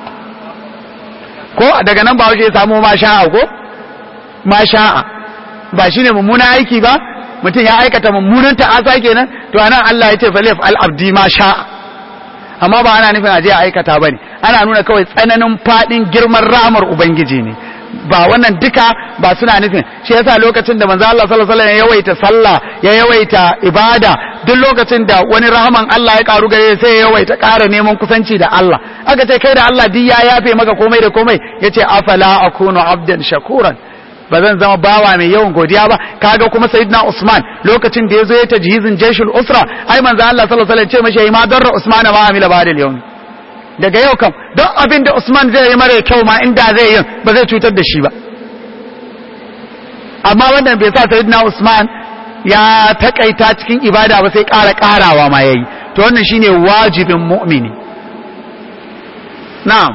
ko daga nan ba ya samu ma sha'a ko ma sha'a ba shine mummunan aiki ba mutum ya aikata mummunan ta'asa kenan to anan Allah ya ce falif al abdi ma sha'a amma ba ana nufin aje a aikata bane ana nuna kawai tsananin fadin girman ramar ubangiji ne ba wannan duka ba suna nufin shi yasa lokacin da manzo Allah sallallahu alaihi wasallam ya yawaita sallah ya yawaita ibada duk lokacin da wani rahaman Allah ya karu gare sai ya yawaita ƙara neman kusanci da Allah aka ce kai da Allah duk ya yafe maka komai da komai yace afala akunu abdan shakuran ba zan zama bawa mai yawan godiya ba kaga kuma sayyidina Usman lokacin da yazo ya tajhizin jeshul usra ai manzo Allah sallallahu alaihi wasallam ce mashi ma darra Usman ma amila ba da yau daga yau kam don abin da Usman zai yi mara kyau ma inda zai yi ba zai cutar da shi ba amma wannan bai sa sayyidina Usman ya takaita cikin ibada ba sai ƙara ƙarawa ma yayi to wannan shine wajibin mu'mini na'am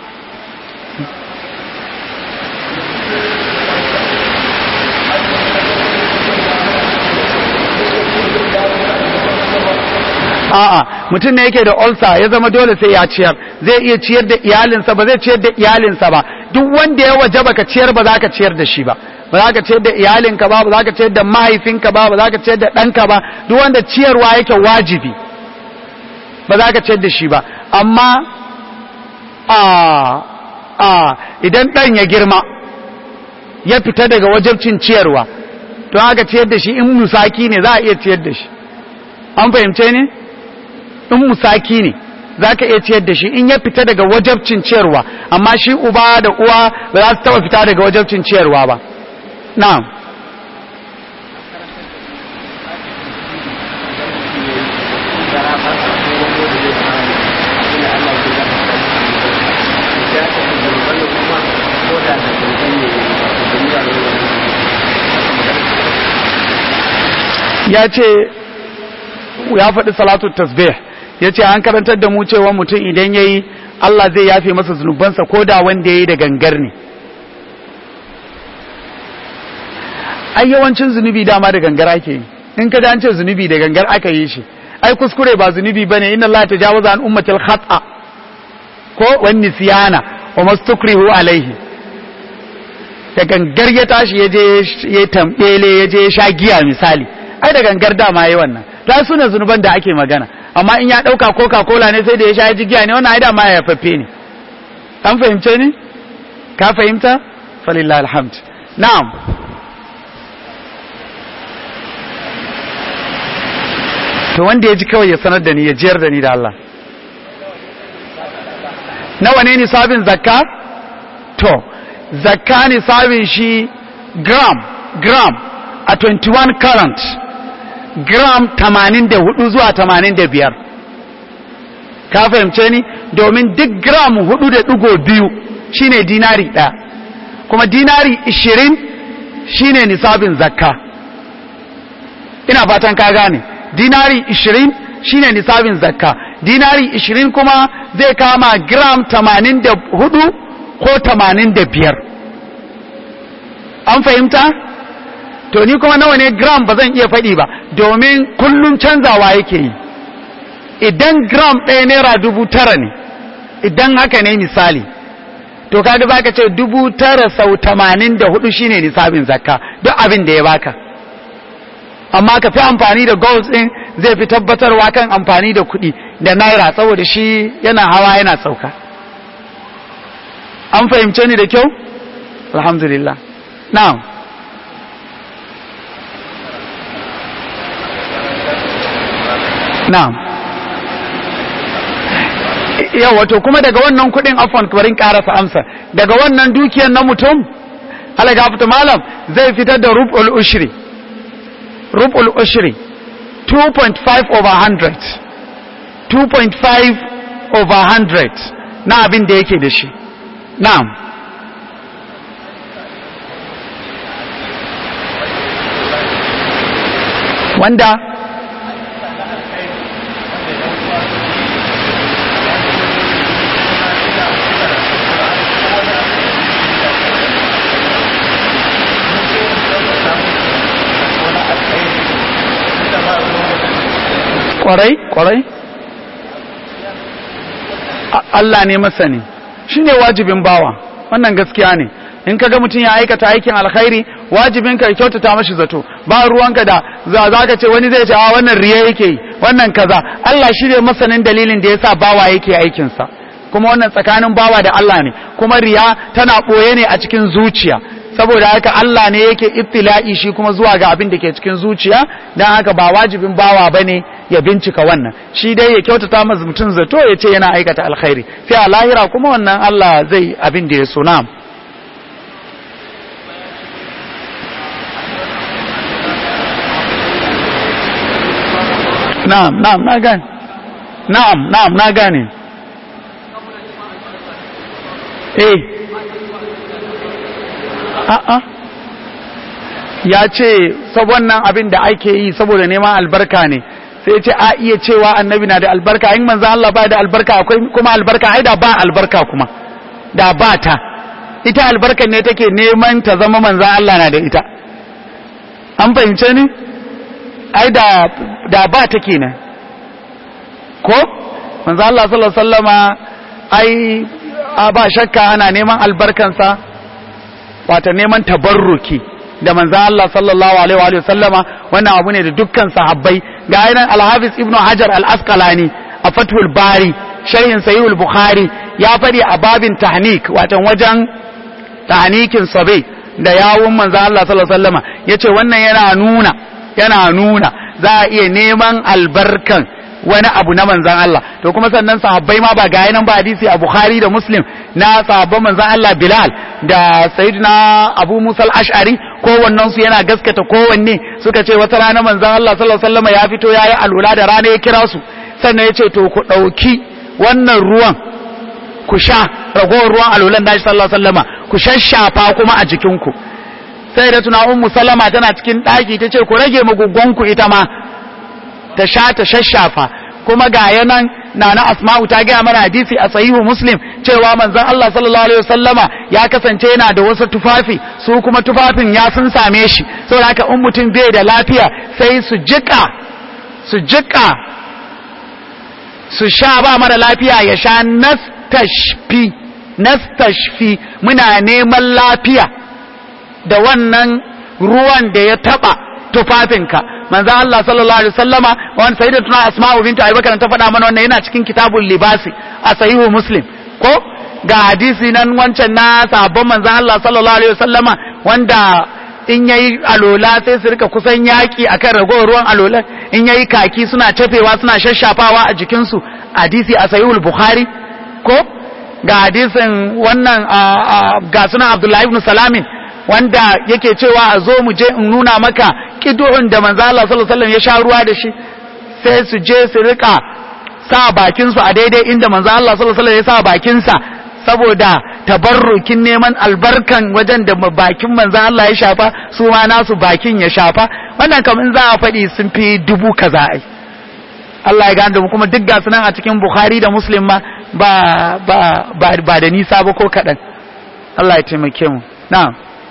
a'a mutum ne yake da ulcer ya zama dole sai ya ciyar zai iya ciyar da iyalinsa ba zai ciyar da iyalinsa ba duk wanda ya wajaba ka ciyar ba za ka ciyar da shi ba ba za ka ciyar da iyalinka ba ba za ka ciyar da mahaifinka ba ba za ka ciyar da ɗanka ba duk wanda ciyarwa yake wajibi ba za ka ciyar da shi ba amma a a idan ɗan ya girma ya fita daga wajabcin ciyarwa to haka ciyar da shi in musaki ne za a iya ciyar da shi an fahimce ne in musaki ne za ka iya ciyar da shi in ya fita daga wajabcin ciyarwa amma shi uba da uwa ba za su taba fita daga wajabcin ciyarwa ba na'am ya ce ya faɗi salatu tasbih ya ce an karantar da mu cewa mutum idan ya yi Allah zai yafe masa zunubansa ko da wanda ya yi da gangar ne ai yawancin zunubi dama da gangar ake yi in ka an ce zunubi da gangar aka yi shi ai kuskure ba zunubi bane inna Allah tajawaza an ummatil khata ko wan nisyana wa mastukrihu alaihi da gangar ya tashi ya je ya tambele ya je ya sha giya misali ai da gangar dama yayi wannan ta suna zunuban da ake magana amma in ya dauka coca cola ne sai da ya sha ji giya ne wannan ai dama ya faffe ne an fahimce ni ka fahimta falillahi alhamd na'am to wanda ya ji kawai ya sanar da ni ya jiyar da ni da Allah nawa ne nisabin zakka to zakka nisabin shi gram gram a 21 current gram 84 zuwa 85 ka fahimce ni domin duk gram 4.2 shine dinari ɗaya kuma dinari 20 shine nisabin zakka ina fatan ka gane dinari 20 shine nisabin zakka dinari 20 kuma zai kama gram 84 ko 85 an fahimta to ni kuma nawa ne gram ba zan iya faɗi ba domin kullum canzawa yake yi idan gram ɗaya naira dubu tara ne idan haka ne misali to kaga baka ce dubu tara sau tamanin da hudu shine nisabin zakka duk abin da ya baka amma ka fi amfani da gold ɗin zai fi tabbatarwa kan amfani da kuɗi da naira saboda shi yana hawa yana sauka an fahimce ni da kyau alhamdulillah na'am na'am yawa to kuma daga wannan kuɗin afon barin ƙarasa amsa daga wannan dukiyar na mutum alagafta malam zai fitar da rub'ul ushri rub'ul ushri 2.5 over 100 2.5 over 100 na abin da yake da shi na'am wanda kwarai kwarai Allah ne masani shi ne wajibin bawa wannan gaskiya ne in ka ga mutum ya aikata aikin alkhairi wajibin ka kyautata mashi zato ba ruwanka da za za ka ce wani zai ce a wannan riya yake yi wannan kaza Allah shi ne masanin dalilin da yasa bawa yake aikinsa kuma wannan tsakanin bawa da Allah ne kuma riya tana ɓoye ne a cikin zuciya saboda haka Allah ne yake ibtila'i shi kuma zuwa ga abin da ke cikin zuciya dan haka ba wajibin bawa bane ya bincika wannan shi dai ya kyautata masa mutum zato ya ce yana aikata alkhairi sai a lahira kuma wannan Allah zai abin da ya so na'am na'am na'am na gane na'am na'am na gane eh a'a ya ce wannan abin da ake yi saboda neman albarka ne sai ce a iya cewa annabi na da albarka in manzan Allah ba da albarka akwai kuma albarka ai da ba albarka kuma da ba ta ita albarkan ne take neman ta zama manzan Allah na da ita an fahimce ni ai da da ba ta kenan ko manzan Allah sallallahu alaihi wasallama ai a ba shakka ana neman albarkansa wata neman tabarruki da manzan Allah sallallahu alaihi wa sallama wannan abu ne da dukkan sahabbai ga yanan al-Hafiz Ibn Hajar al-Asqalani a Fathul Bari sharhin Sahih bukhari ya fadi a babin tahnik watan wajen tahnikin sabai da yawun manzan Allah sallallahu alaihi wa sallama yace wannan yana nuna yana nuna za a iya neman albarkan wani abu na manzan Allah to kuma sannan sahabbai ma ba ga yanan ba hadisi a Bukhari da Muslim na sahabban manzan Allah Bilal da Sayyidina Abu Musa al-Ash'ari kowannen su yana gaskata kowanne suka ce wata rana manzan Allah sallallahu alaihi wasallam ya fito yayi alula da rana ya kira su sannan ya ce to ku dauki wannan ruwan ku sha ragowar ruwan alulan da sallallahu alaihi wasallama ku shashafa kuma a jikinku sai da tuna ummu salama tana cikin daki tace ku rage magugonku ita ma ta sha ta shashafa kuma ga yanan nana asma'u ta gaya mana hadisi a sahihu muslim cewa manzon Allah sallallahu alaihi wasallama ya kasance yana da wasu tufafi su kuma tufafin ya sun same shi saboda haka in mutum bai da lafiya sai su jika su jika su sha ba mara lafiya ya sha nastashfi nastashfi muna neman lafiya da wannan ruwan da ya taba tufafinka manzo Allah sallallahu alaihi wasallama wani sayyidatuna asma'u bintu abubakar ta faɗa mana wannan yana cikin kitabul libasi a sahihu muslim ko ga hadisi nan wancan na sahabban manzo Allah sallallahu alaihi wasallama wanda in yayi alola sai su rika kusan yaki akan ragowar ruwan alola in yayi kaki suna cafewa suna shashafawa a jikin su hadisi a sahihul bukhari ko ga hadisin wannan ga sunan abdullahi ibn salamin wanda yake cewa a zo mu je in nuna maka kidu'un da manzo Allah sallallahu alaihi wasallam ya sha ruwa da shi sai su je su rika sa bakin su a daidai inda manzo Allah sallallahu alaihi wasallam ya sa bakin sa saboda tabarrukin neman albarkan wajen da bakin manzo Allah ya shafa su ma nasu bakin ya shafa wannan kam in za a faɗi sun fi dubu kaza ai Allah ya gane da mu kuma duk gasu nan a cikin Bukhari da Muslim ma ba ba ba da nisa ba ko kaɗan Allah ya taimake mu na'am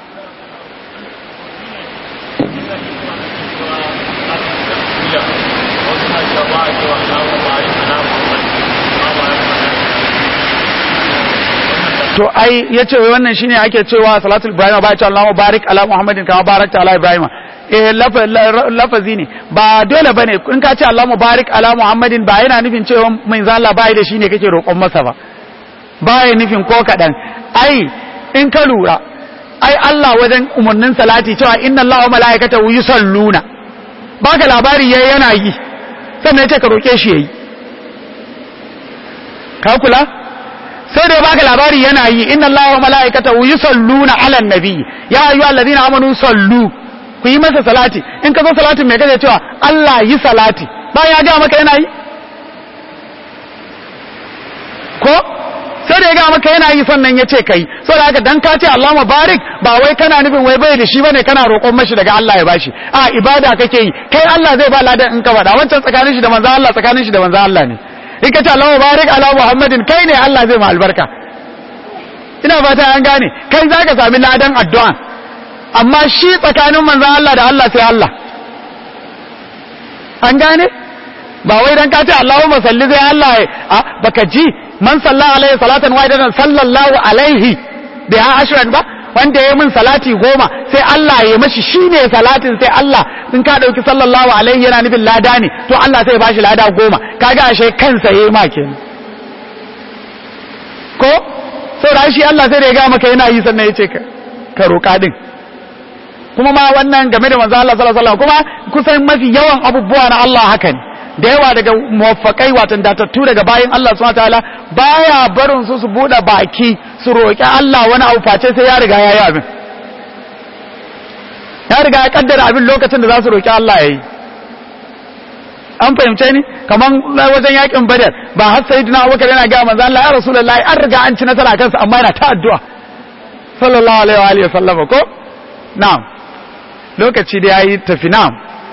to ai yace wai wannan shine ake cewa salatul ibrahim ba ya ce Allahu barik ala muhammadin kama barakta ala ibrahim eh lafazi ne ba dole bane in ka ce Allahu barik ala muhammadin ba yana nufin cewa mai zalla bai da shine kake roƙon masa ba baya nufin ko kadan ai in ka lura ai Allah wajen umarnin salati cewa inna Allaha wa malaikatahu yusalluna baka labari yayi yana yi sannan ya ce ka roƙe shi yayi ka kula sai da baka labari yana yi inna allaha wa mala'ikatahu yusalluna 'alan nabi ya ayyuhal ladina amanu sallu ku yi masa salati in ka zo salatin me kace cewa Allah yi salati ba ya ga maka yana yi ko sai da ya ga maka yana yi sannan ya ce kai saboda haka dan ka ce Allahumma barik ba wai kana nufin wai bai da shi bane kana roƙon mashi daga Allah ya bashi a ibada kake yi kai Allah zai ba ladan in ka faɗa wancan tsakanin shi da manzo Allah tsakanin shi da manzo Allah ne in ka ce Allahumma barik ala Muhammadin kai ne Allah zai ma albarka ina fata an gane kai zaka sami ladan addu'a amma shi tsakanin manzo Allah da Allah sai Allah an gane ba wai dan ka ce Allahumma salli zai Allah a baka ji man salla alaihi salatan wahidatan sallallahu alaihi da ya ashran ba wanda ya min salati goma sai Allah ya mashi shine salatin sai Allah in ka dauki sallallahu alaihi yana nufin lada ne to Allah sai ya bashi lada goma kaga ashe kansa yayi ma kenan ko saboda shi Allah sai da ya ga maka yana yi sannan yace ka ka roka din kuma ma wannan game da manzo Allah sallallahu alaihi wasallam kuma kusan mafi yawan abubuwa na Allah haka ne da yawa daga muwaffakai watan datattu daga bayan Allah subhanahu wataala baya barin su su bude baki su roki Allah wani abu face sai ya riga yayi abin ya riga ya kaddara abin lokacin da za su roki Allah yayi an fahimce ni kaman wajen yakin badar ba har sayyidina Abubakar yana ga manzo Allah ya rasulullahi an riga an ci nasara kansa amma yana ta addu'a sallallahu alaihi wa alihi wasallam ko na'am lokaci da yayi tafi na'am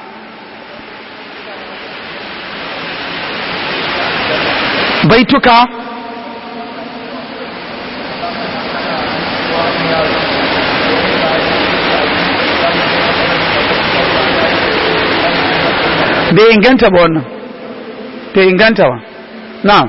baituka bai inganta ba wannan bai inganta ba na'am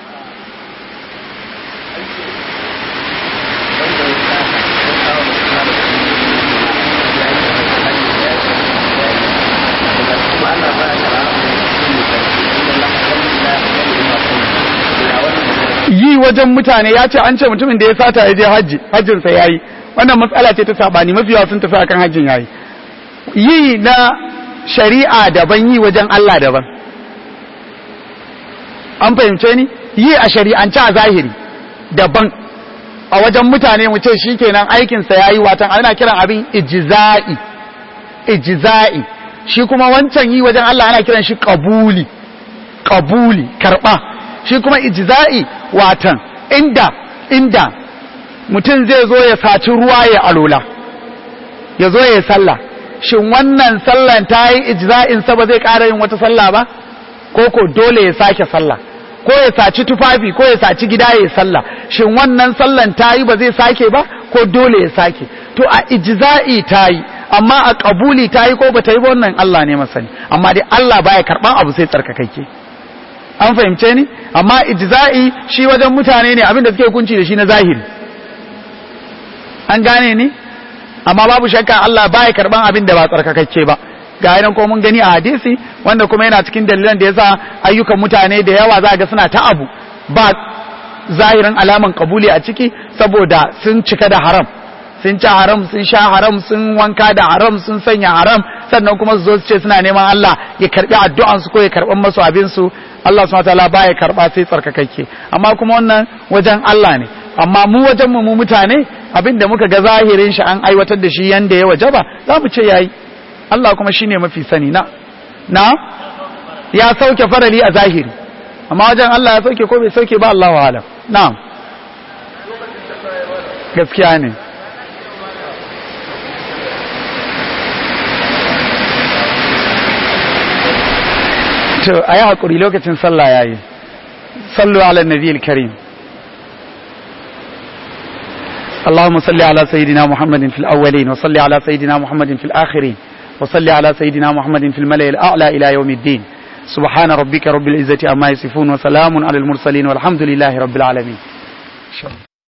yi wajen mutane ya ce an ce mutumin da ya sata ya je hajji hajjinsa ya yi wannan matsala ce ta sabani mafi yawa sun tafi akan hajjin ya yi yi na shari'a daban yi wajen Allah daban an fahimce ni yi a shari'ance a zahiri daban a wajen mutane mu ce shi kenan aikinsa ya yi watan ana kiran abin ijiza'i ijiza'i shi kuma wancan yi wajen Allah ana kiran shi kabuli kabuli karba shi kuma ijza'i watan inda inda mutum zai zo ya saci ruwa ya alola ya zo ya sallah shin wannan sallan ta yi ijza'in sa ba zai ƙara yin wata sallah ba ko ko dole ya sake sallah ko ya saci tufafi ko ya saci gida ya sallah shin wannan sallan ta yi ba zai sake ba ko dole ya sake to a ijza'i ta yi amma a kabuli ta yi ko ba ta yi ba wannan Allah ne masani amma dai Allah baya karban abu sai tsarkakakke an fahimce ni amma ijza'i shi wajen mutane ne abinda suke hukunci da shi na zahiri an gane ni amma babu shakka Allah baya karban abin da ba tsarkakakke ba ga yanan ko mun gani a hadisi wanda kuma yana cikin dalilan da yasa ayyukan mutane da yawa za ga suna ta abu ba zahirin alaman kabuli a ciki saboda sun cika da haram sun ci haram sun sha haram sun wanka da haram sun sanya haram sannan kuma su zo su ce suna neman Allah ya karbi addu'an su ko ya karban masu abin su Allah subhanahu wataala baya karba sai tsarkakakke amma kuma wannan wajen Allah ne amma mu wajen mu mu mutane abinda muka ga zahirin shi an aiwatar da shi yanda ya wajaba za mu ce yayi Allah kuma shine mafi sani na na ya sauke farali a zahiri amma wajen Allah ya sauke ko bai sauke ba Allahu alam na'am gaskiya ne to a yi haƙuri lokacin sallah ya yi sallu ala nabi al-karim اللهم صل على سيدنا محمد في الأولين وصل على سيدنا محمد في الآخرين وصل على سيدنا محمد في الملأ الأعلى إلى يوم الدين سبحان ربك رب العزة أما يصفون وسلام على المرسلين والحمد لله رب العالمين